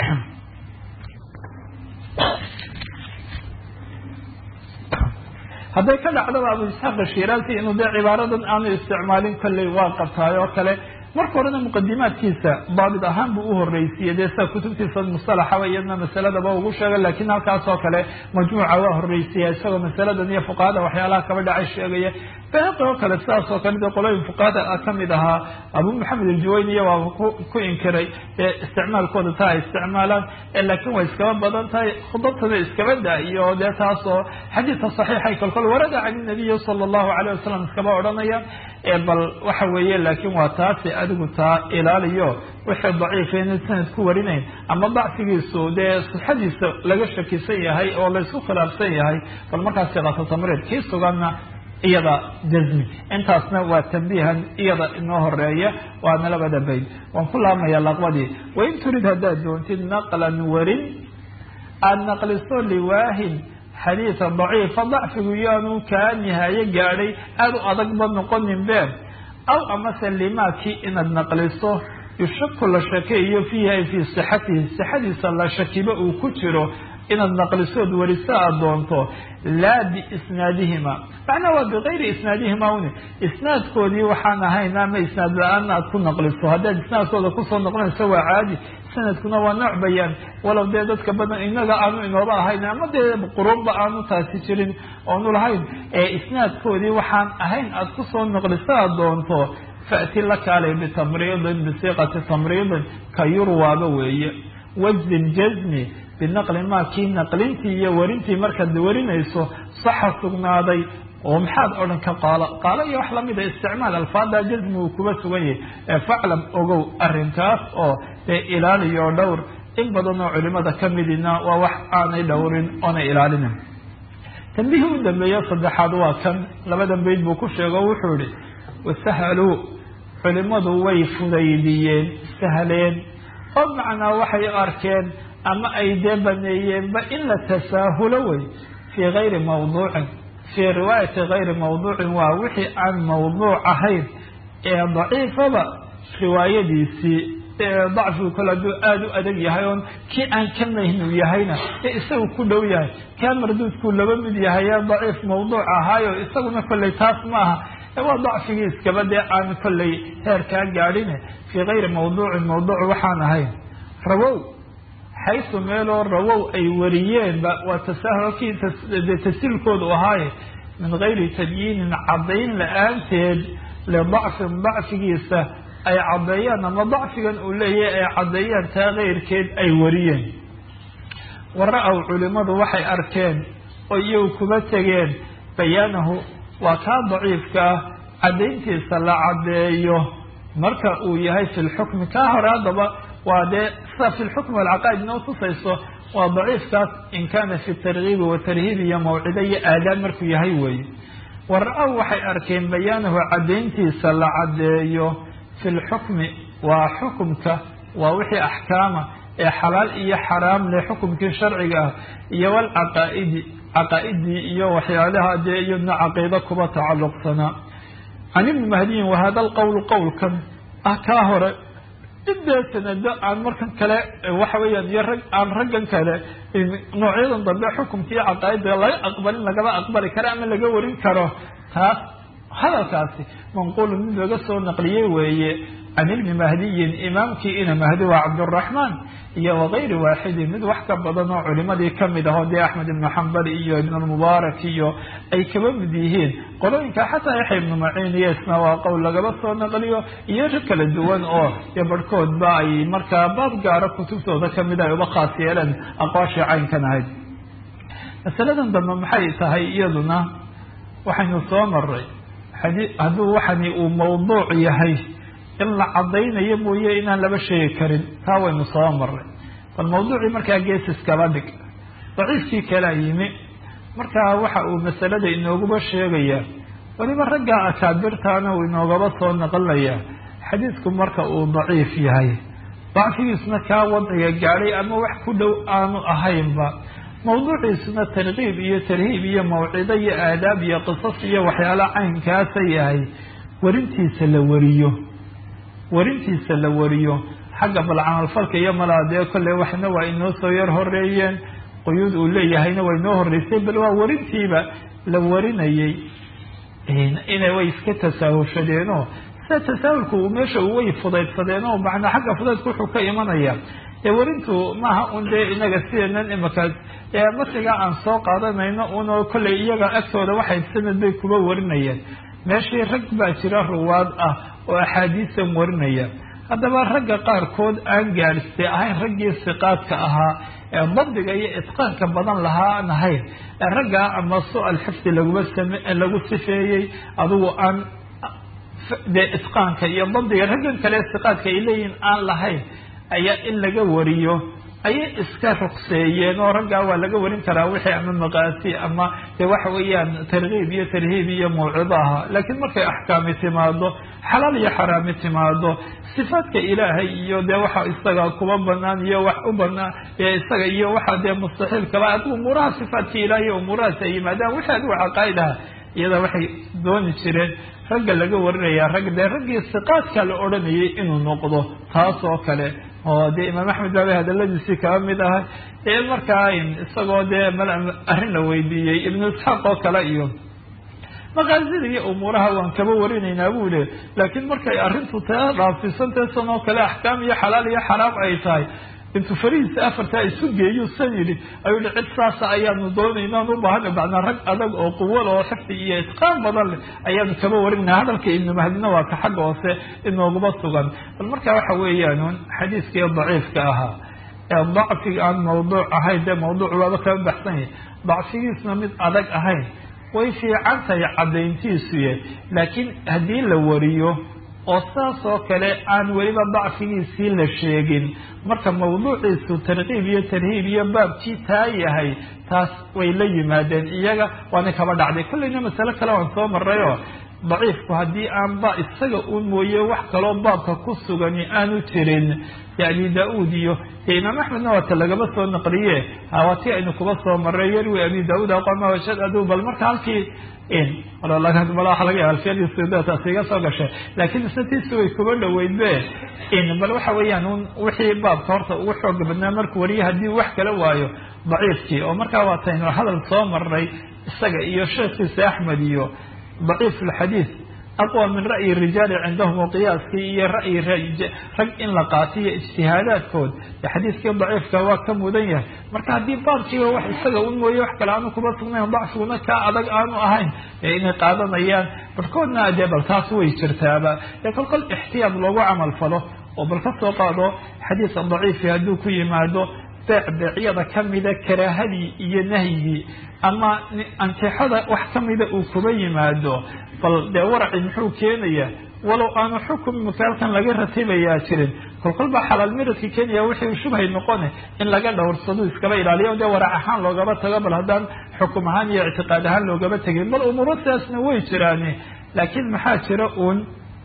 hadday ka dhacdaba abu isxaaq ashiraasi inuu dee cibaaradan aanu isticmaalin kolley waa qabtaay oo kale marka horena muqadimaadkiisa daabit ahaan buu uhorreysiiyey dee sida kutubtiisa musalaxaba iyadna masaladaba ugu sheegay lakin halkaas oo kale majmuuca waa horreysiiya isagoo masaladan iyo fuqahada waxyaalaha kaba dhacay sheegaya bayhaqi oo kale sidaas oo kale dee qolooyin fuqahada kamid ahaa abu maxamed aljuwayniya waa ku inkiray ee isticmaalkooda taa ay isticmaalaan laakin way iskaba badan tahay khudabtada iskaba da iyo dee taas oo xadiidka saxiixay kolkol warada can nabiyi sala allahu calayh wasalam iskaba odhanaya bal waxa weeye laakin waa taasi adigu taa ilaaliyo wixii daciifa inay sanad ku warinayn ama dacfigiisu dee sixadiisa laga shakisan yahay oo laysku khilaafsan yahay bal markaas siqato tamriid kii suganna iyada jazmi intaasna waa tambiihan iyada inoo horeeya waana labada bayd waan ku laabmaya laqbadii wain turid haddaad doontid naqlan warin aada naqliso liwaahin xadiida daciifa dacfigu yaanu kaa nihaayo gaadhay aada u adagba noqonin been aw amase limaakii inaad naqliso yushaku la shakeeyo fiihi ay fii sixatihi sixadiisa la shakiba uu ku jiro inaad naqlisood wariso aada doonto laa biisnaadihima macnaa waa bikayri isnaadihima uni isnaadkoodii waxaan ahayn ama isnaad la-aan aad ku naqliso haddaad isnaadkooda kusoo noqonayso waa caadi sanadkuna waa nooc bayaan walow dee dadka badan inaga aanu inooba ahayn ama dee quruunba aanu taasi jirin oonu lahayn ee isnaadkoodii waxaan ahayn aada kusoo noqliso aada doonto fa'ti la kaalay bitamriidin bisiiqati tamriidin ka yurwaaba weeye wajzin jazmi binaqli maa kii naqlintii iyo warintii markaad warinayso saxa sugnaaday oo maxaad odhan ka qaalo qaalo iyo wax lamida isticmaal alfaada jazmi uu kuba sugan yahay ee faclam ogow arrinkaas oo dee ilaaliyo dhowr in badan oo culimada kamidina waa wax aanay dhowrin oonay ilaalinin tambihii u dambeeyo saddexaad waa kan labadan bayd buu ku sheego wuxuu yihi wasahaluu culimadu way fudaydiyeen sahleen oo macnaa waxay arkeen ama ay dee baneeyeenba in la tasaahulo wey fii gayri mawduucin fii riwaayati gayri mawduucin waa wixii aan mawduuc ahayn ee daciifaba riwaayadiisii dacfigu kale hadduu aada u adag yahay oon kii aan ka mahnu yahayna ee isagu ku dhow yahay kaa marduudkuu laba mid yahay ee daciif mawduuc ahaayo isaguna kolley taas maaha waa dacfigii iskaba dee aan kolley heerkaa gaadhine fii gayri mawduucin mawduuc waxaan ahayn rawow xaysu meeloo rawow ay wariyeenba waa tasaahulkii de tasiilkoodu ahaaye min gayri tabyiinin caddayn la-aanteed lidacfin dacfigiisa ay caddeeyaan ama dacfigan uu leeyahay ay caddeeyaan taa keyrkeed ay wariyeen wara-ow culimadu waxay arkeen oo iyagu kuma tegeen bayaanahu waa kaa daciifka ah caddayntiisa la caddeeyo marka uu yahay fi lxukmi kaa hore haddaba waa dee sida fi lxukmi walcaqaa'id inoo tusayso waa daciifkaas in kana fi targiibi watarhiib iyo mawcido iyo aadaab markuu yahay weeye wara-ow waxay arkeen bayaanahu caddayntiisa la caddeeyo fi lxukmi waa xukumka waa wixii axkaama ee xalaal iyo xaraam leh xukumkii sharciga ah iyo walcaqaa'idi caqaa'idii iyo waxyaalaha dee iyadna caqiido kuba tacalluqsanaa can ibni mahdiyin wahada alqowlu qowlkan ah kaa hore idee sanado aan markan kale waxa weeyaan iyo rag aan raggan kale noocyadan dambe xukumkii caqaa'ida laga aqbalin lagaba aqbali karo ama laga warin karo taas hadalkaasi manquulun mid laga soo naqliyey weeye can ibni mahdiyin imaamkii ina mahdi waa cabduraxmaan iyo wakayri waaxidin mid wax ka badan oo culimadii kamid ahoo dee axmed ibnu xambal iyo ibnulmubaarak iyo ay kaba mid yihiin qolooyinka xataa yaxya ibnu maciin iyo isna waa qowl lagaba soo naqliyo iyo rag kala duwan oo dee barhkoodba ay markaa baab gaara kutubtooda kamid ay uba khaas yeeleen aqwaashii caynkan ahayd masaladan dambe maxay tahay iyaduna waxaynu soo maray hadduu waxani uu mawduuc yahay in la caddaynayo mooye inaan laba sheegi karin taa waynu soo maray bal mawduucii markaa geesiskaba dhig daciifkii kalaa yimi markaa waxa uu masalada inooguba sheegayaa weliba ragga akaabirtaana uu inoogaba soo naqlinayaa xadiidku marka uu daciif yahay dacfigiisna kaa wadciga gaadhay ama wax ku dhow aanu ahaynba mawduuciisuna tarkiib iyo tarhiib iyo mawcido iyo aadaab iyo qisas iyo waxyaala caynkaasa yahay warintiisa la wariyo warintiisa la wariyo xagga bal camalfalka iyo malaadee kolley waxna waa inoo soo yar horeeyeen quyuud uu leeyahayna waa inoo horeysay bal waa warintiiba la warinayay ina way iska tasaahulshadeenoo sida tasaahulku uu meesha way fudaydsadeen oo macnaa xagga fudaydka wuxuu ka imanaya dee warintu maaha un dee inaga sideenan imakaas ee masiga aan soo qaadanayno unoo kolley iyaga agtooda waxay sanad bay kuba warinayeen meeshii rag baa jira ruwaad ah oo axaadiisan warinaya haddaba ragga qaarkood aan gaadhistay ahayn raggii siqaadka ahaa ee dabdiga iyo itqaanka badan lahaa aan ahayn ee raggaa ama su-al xifdi laguma same lagu sifeeyey adugu aan dee itqaanka iyo dabdiga raggan kale siqaadka ay leeyihin aan lahayn ayaa in laga wariyo ayay iska ruqseeyeen oo raggaa waa laga warin karaa wixii ama maqaasi ama dee waxa weeyaan tarkiib iyo tarhiib iyo mawcido ahaa laakiin markay axkaami timaado xalaal iyo xaraami timaado sifaadka ilaahay iyo dee waxa isaga kuba banaan iyo wax u banaan isaga iyo waxa dee mustaxiilkaba adigu umuuraha sifaadka ilahay iyo umuurahaas ay yimaadaan wixii adigu caqaa'id aha iyada waxay dooni jireen ragga laga warinaya rag dee raggii siqaadka la odhanayay inuu noqdo taas oo kale oo dee imaam axmed baaba hadaladiisii kaba mid ahay ee markaa isagoo dee mal arrin la weydiiyey ibnu isxaaq oo kale iyo maqaasida iyo umuuraha waan kaba warinaynaa buu le laakiin markay arrintu taa dhaafisantae san oo kale axkaam iyo xalaal iyo xaraam ay tahay intuu farihiisa afartaa isu geeyu san yidhi ayuu hi cid saasa ayaanu doonayna aan u baahana macnaa rag adag oo quwal oo xifdi iyo itqaan badan leh ayaanu kaba warinaa hadalka ibnu mahdina waa ka xagga hoose inooguba sugan bal marka waxa weeyaan xadiiskii daciifka ahaa ee dacfiga aan mawduuc ahayn dee mawduuc waaba kaba baxsan yahay dacfigiisna mid adag ahayn way fiican tahay caddayntiisuye laakiin haddii la wariyo oo saas oo kale aan weliba dacfigiisii la sheegin marka mawduuciisu tarkiib iyo tarhiib iyo baabkii taa yahay taas way la yimaadeen iyaga waana kaba dhacday kolleyna masale kale waan soo marayoo daciifku haddii aan ba isaga u mooye wax kaloo baabka ku sugani aanu jirin dee abi da-uud iyo dee imaam axmedna waata lagaba soo naqliye hawaatii aynu kuba soo maray yarwi abi da-uud aqama washad adu bal marka halkii waxa laga yaaba alfiyadiisdaas iga soo gashay laakiin isna tiisi way kuba dhaweyd be bal waxa weeyaan un wixii baabka horta ugu xooga badnaa markuu wariye haddii wax kala waayo daciifkii oo markaa waataynu hadal soo maray isaga iyo sheekhiisa axmed iyo daciif alxadiid aqwa min ra'yi rijaali cindahum oo qiyaaskii iyo ra'yi rag in la qaatiyo ijtihaadaadkood ee xadiiskii daciifka waa ka mudan yahay marka haddii baabkiiba wax isaga un mooye wax kale aanu kuma sugnayn dacfiguna kaa adag aanu ahayn ee inay qaadanayaan barkoodna dee bal taas way jirtaaba ee kol kol ixtiyaad loogu camal falo oo bal ka soo qaado xadiiska daciifi hadduu ku yimaado beec beecyada kamida karaahadii iyo nahyigii ama antixada wax kamida uu kuba yimaado bal dee waraci muxuu keenaya walow aanu xukum makaalkan laga ratibayaa jirin kolkol baa xalaal miradka keenaya wixii shubhay noqone in laga dhowrsado iskaba ilaaliyo dee warac ahaan loogaba tago bal haddaan xukum ahaan iyo ictiqaad ahaan loogaba tegin bal umuuro sidaasna way jiraane laakiin maxaa jira uun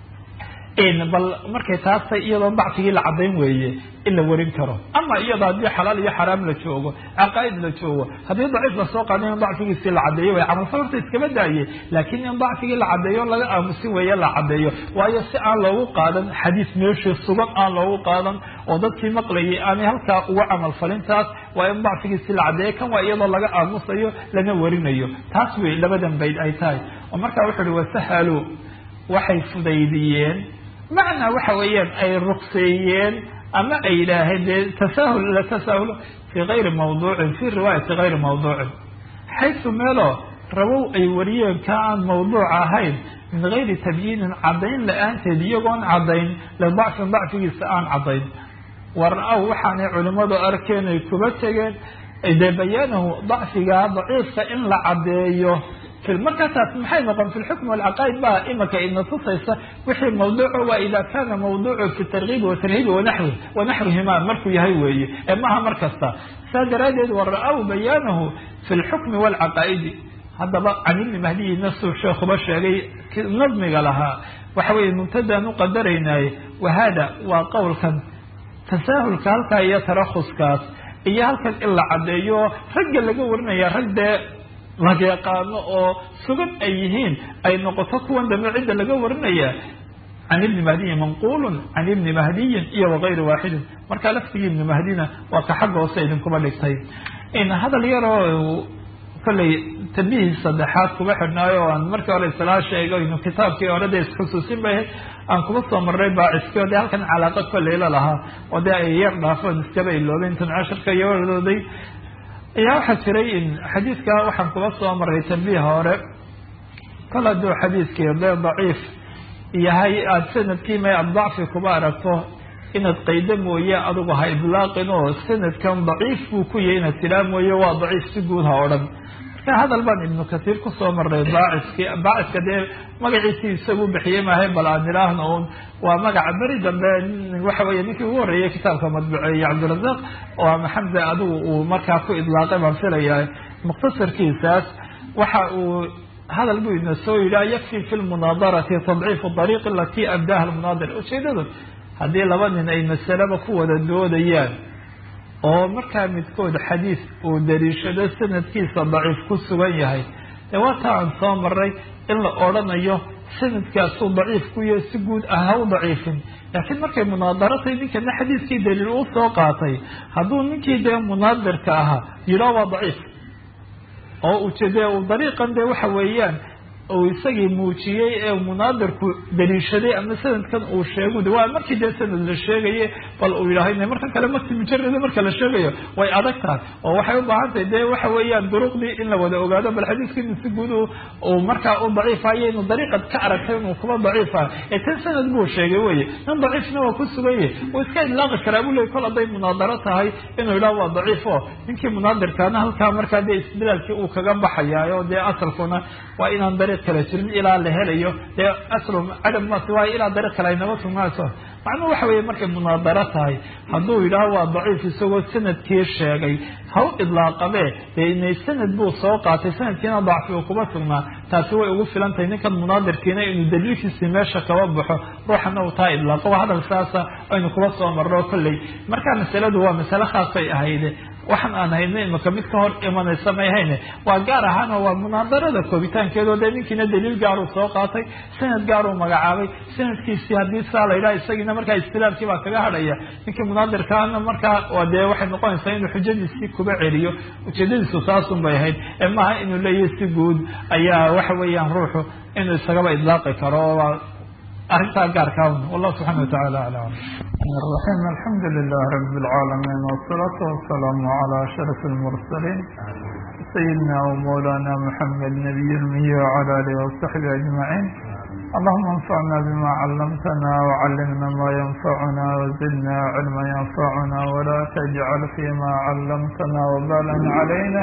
bal markay taastay iyadoo dacfigii la cadayn weeye in la warin karo ama iyadoo haddii xalaal iyo xaraam la joogo caqaaid la joogo haddii daciif lasoo qaada in dacfigiisii la cadeeyo way camalfal horta iskaba daaye laakiin in dacfigii la cadeeyo laga aamusin weeye la cadeeyo waayo si aan loogu qaadan xadiis meeshii sugan aan loogu qaadan oo dadkii maqlayay aanay halkaa uga camalfalintaas waa in dacfigiisii la cadeeyo kan waa iyadoo laga aamusayo lana warinayo taas wey labadan bayd ay tahay oo markaa wuxu uhi wasahalu waxay fudaydiyeen macnaa waxa weeyaan ay rukseeyeen ama ay yidhaaheen dee tasahul la tasahul fii gayri mawduucin fii riwaayati gayri mawduucin xaysu meeloo rabow ay wariyeen ka aan mawduuc ahayn min gayri tabyiinin caddayn la-aanteed iyagoon caddayn lidacfin dacfigiisa aan caddayn war-aw waxaanay culimmadu arkeen ay kuba tegeen dee bayaanahu dacfiga daciifka in la caddeeyo markaa taas maxay noqon fi lxukm walcaqaaid baa imaka ina tusaysa wixii mawduuco waa ida kana mawduucu fi tarkiibi watarhiibi wanaxwi wanaxwihima markuu yahay weeye ee maaha mar kasta saa daraadeed wara-aw bayaanahu fi lxukmi walcaqaa'idi haddaba can ibni mahdiyi nafsu sheekuba sheegay nadmiga lahaa waxa weeye mubtadaan u qadaraynaye wahada waa qowlkan tasaahulka halkaa iyo tarakuskaas iyo halkan in la caddeeyo ragga laga warinaya rag dee laga yaqaano oo sugan ay yihiin ay noqoto kuwan dambe cidda laga warinaya can ibni mahdiyin manquulun can ibni mahdiyin iyo wagayri waaxidin marka laftigii ibni mahdina waa ka xagga hoose idinkuba dhigtay hadal yaroo kollay tambihii saddexaad kuba xidhnaayo o aan markii hore islaa sheegayno kitaabkii hore dee isxusuusin bay aan kuba soo marray baaciskii o dee halkan calaaqa kolleyla lahaa oo dee ay yar dhaafeen iskaba iloobeen tan casharka iyo waradooday ayaa waxaa jiray in xadiidka waxaan kuba soo maray tambiih hore kol hadduu xadiidkii dee daciif yahay aada sanadkii may aada dacfi kuba aragto inaad qaydo mooye adigu ha idlaaqin oo sanadkan daciif buu ku yahay inaad tidhaa mooye waa daciif si guud ha odhan marka hadal baan ibnu kasiir kusoo maray baaciski baaciska dee magaciisii isagu bixiyey maahay bal aan idhaahno un waa magaca beri dambe waxa weeye ninkii ugu horreeyey kitaabka madbuceeye cabdirasaaq oo ama xamza adigu uu markaa ku idlaaqay baan filaya mukhtasarkiisaas waxa uu hadal buu ina soo yidhi yakfi fi lmunaadarati tadciifu dariiq alati abdaha lmunaadir ujeedadu haddii laba nin ay masaleba ku wada doodayaan oo markaa midkood xadiis uu daliishado sanadkiisa daciif ku sugan yahay dee waata aan soo maray in la odrhanayo sanadkaasuu daciif ku yahay si guud ah ha u daciifin laakiin markay munaadaratahay ninkana xadiiskii daliil uu soo qaatay hadduu ninkii dee munaadirka ahaa yidhaa waa daciif oo ujeede uu dariiqan dee waxa weeyaan uu isagii muujiyey ee munaadirku daliishaday ama sanadkan uu sheegu waa markii dee sanad la sheegaye bal uu yidhaaho markan kale mati mujarada marka la sheegayo way adag tahay oo waxay u baahan tahay dee waxa weeyaan duruqdii in la wada ogaado bal xadiiskii inu si guud uu markaa u daciifayo inuu dariiqad ka aragtay inuu kuba daciifa ee tan sanad buu sheegay weye nin daciifna waa ku suganye uu iska idlaaqi karaa buu ley kol hadday munaadaro tahay inuu yidhaho waa daciif o ninkii munaadirkaana halkaa markaa dee istilaalkii uu kaga baxayaayo dee asalkuna waa inaan dariiq kala jirin ilaa la helayo dee aslu cadam masi waayo ilaa dariiq kale aynaba sugnaaso macnuhu waxa weeye markay munaadaro tahay hadduu yidhaaho waa daciif isagoo sanadkii sheegay ha u idlaaqabee dee inay sanad buu soo qaatay sanadkiina dacfi uu kuma sugnaa taasi way ugu filan tahay ninkan munaadirkiina inuu daliilkiisii meesha kaba baxo ruuxana uu taa idlaaqo waa hadal saasa aynu kuba soo marro kolley marka masaladu waa masale khaasay ahayde waxaan aan hayna imaka mid ka hor imanaysa may hayne waa gaar ahaan oo waa munaadarada koobitaankeedoo dee ninkiina daliil gaaruu soo qaatay sanad gaaruu magacaabay sanadkiisii haddii saa la yidhaha isagiina markaa istilaamkii baa kaga hadhaya ninkii munaadirkaana markaa waa dee waxay noqonaysaa inuu xujadiisii kuba celiyo ujeedadiisu taasun bay ahayd ee maaha inuu leeyahay si guud ayaa waxa weeyaan ruuxu inuu isagaba idlaaqi karo oo arrintaa gaarkaa wallahu subxana watacaala aclam الرحيم الحمد لله رب العالمين والصلاة والسلام على أشرف المرسلين سيدنا ومولانا محمد نبي المي وعلى آله وصحبه أجمعين اللهم انفعنا بما علمتنا وعلمنا ما ينفعنا وزدنا علما ينفعنا ولا تجعل فيما علمتنا وبالا علينا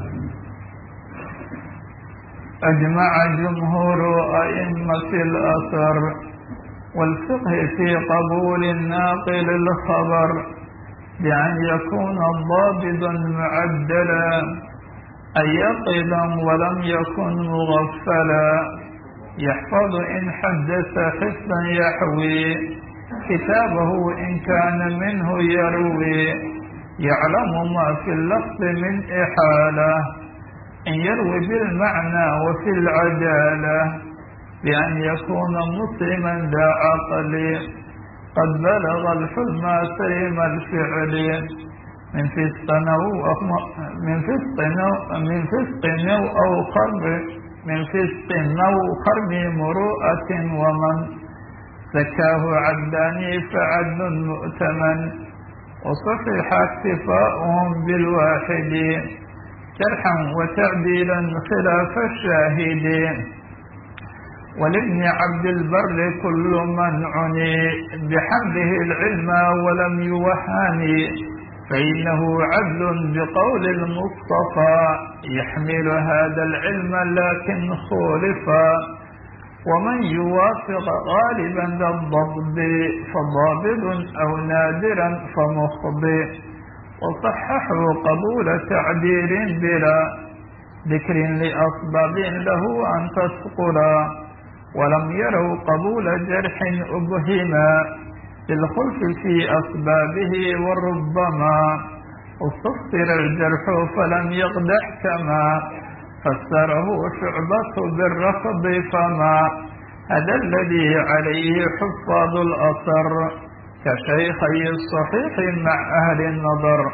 أجمع جمهور أئمة الأثر والفقه في قبول الناقل الخبر بأن يكون ضابطا معدلا أن يقظا ولم يكن مغفلا يحفظ إن حدث حفظا يحوي كتابه إن كان منه يروي يعلم ما في اللفظ من إحالة إن يروي بالمعنى وفي العدالة بأن يكون مسلما ذا عقل قد بلغ الحلم سيم الفعل من فسق أو من فسق من فسق أو خرب من فسق أو خرب مروءة ومن زكاه عداني فعد مؤتمن وصحح اكتفاؤهم بالواحد جرحا وتعديلا خلاف الشاهدين ولابن عبد البر كل من عني بحمده العلم ولم يوهني فإنه عدل بقول المصطفى يحمل هذا العلم لكن خولفا ومن يوافق غالبا ذا الضبط فضابط أو نادرا فمخضي وصححوا قبول تعديل بلا ذكر لأسباب له أن تثقلا ولم يروا قبول جرح أبهما بالخلف في أسبابه وربما استفسر الجرح فلم يقدح كما فسره شعبة بالرفض فما هذا الذي عليه حفاظ الأثر كشيخي الصحيح مع أهل النظر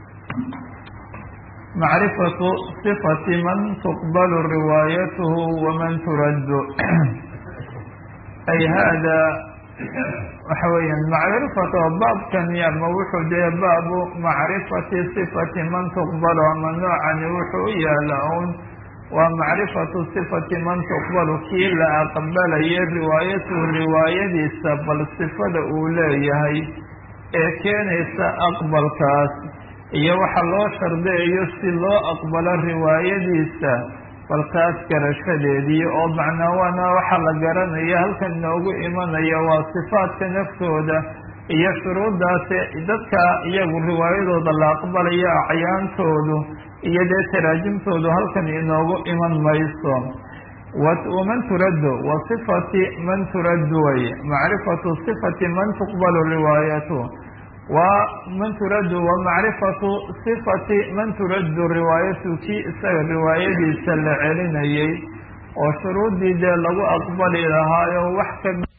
معرفة صفة من تقبل روايته ومن ترد أي هذا وحويا معرفة باب كان يموح دي باب معرفة صفة من تقبل ومن نوعا يوحو يا لون ومعرفة صفة من تقبل كي لا أقبل روايته رواية سبل الصفة الأولى هي ee keenaysa aqbalkaas iyo waxa loo shardiyayo si loo aqbalo riwaayadiisa balkaas garashadeedii oo macnaa waana waxa la garanaya halkan inoogu imanaya waa sifaadka naftooda iyo shuruuddaasi dadka iyagu riwaayadooda la aqbalayo acyaantoodu iyo dee taraajimtoodu halkan inoogu iman mayso waman turaddu wa sifati man turaddu way macrifatu sifati man tuqbalu riwaayatu wa man turaddu wa macrifatu sifati man turaddu riwaayatu kii isaga riwaayadiisa la celinayay oo shuruuddii dee lagu aqbali lahaayo wax ka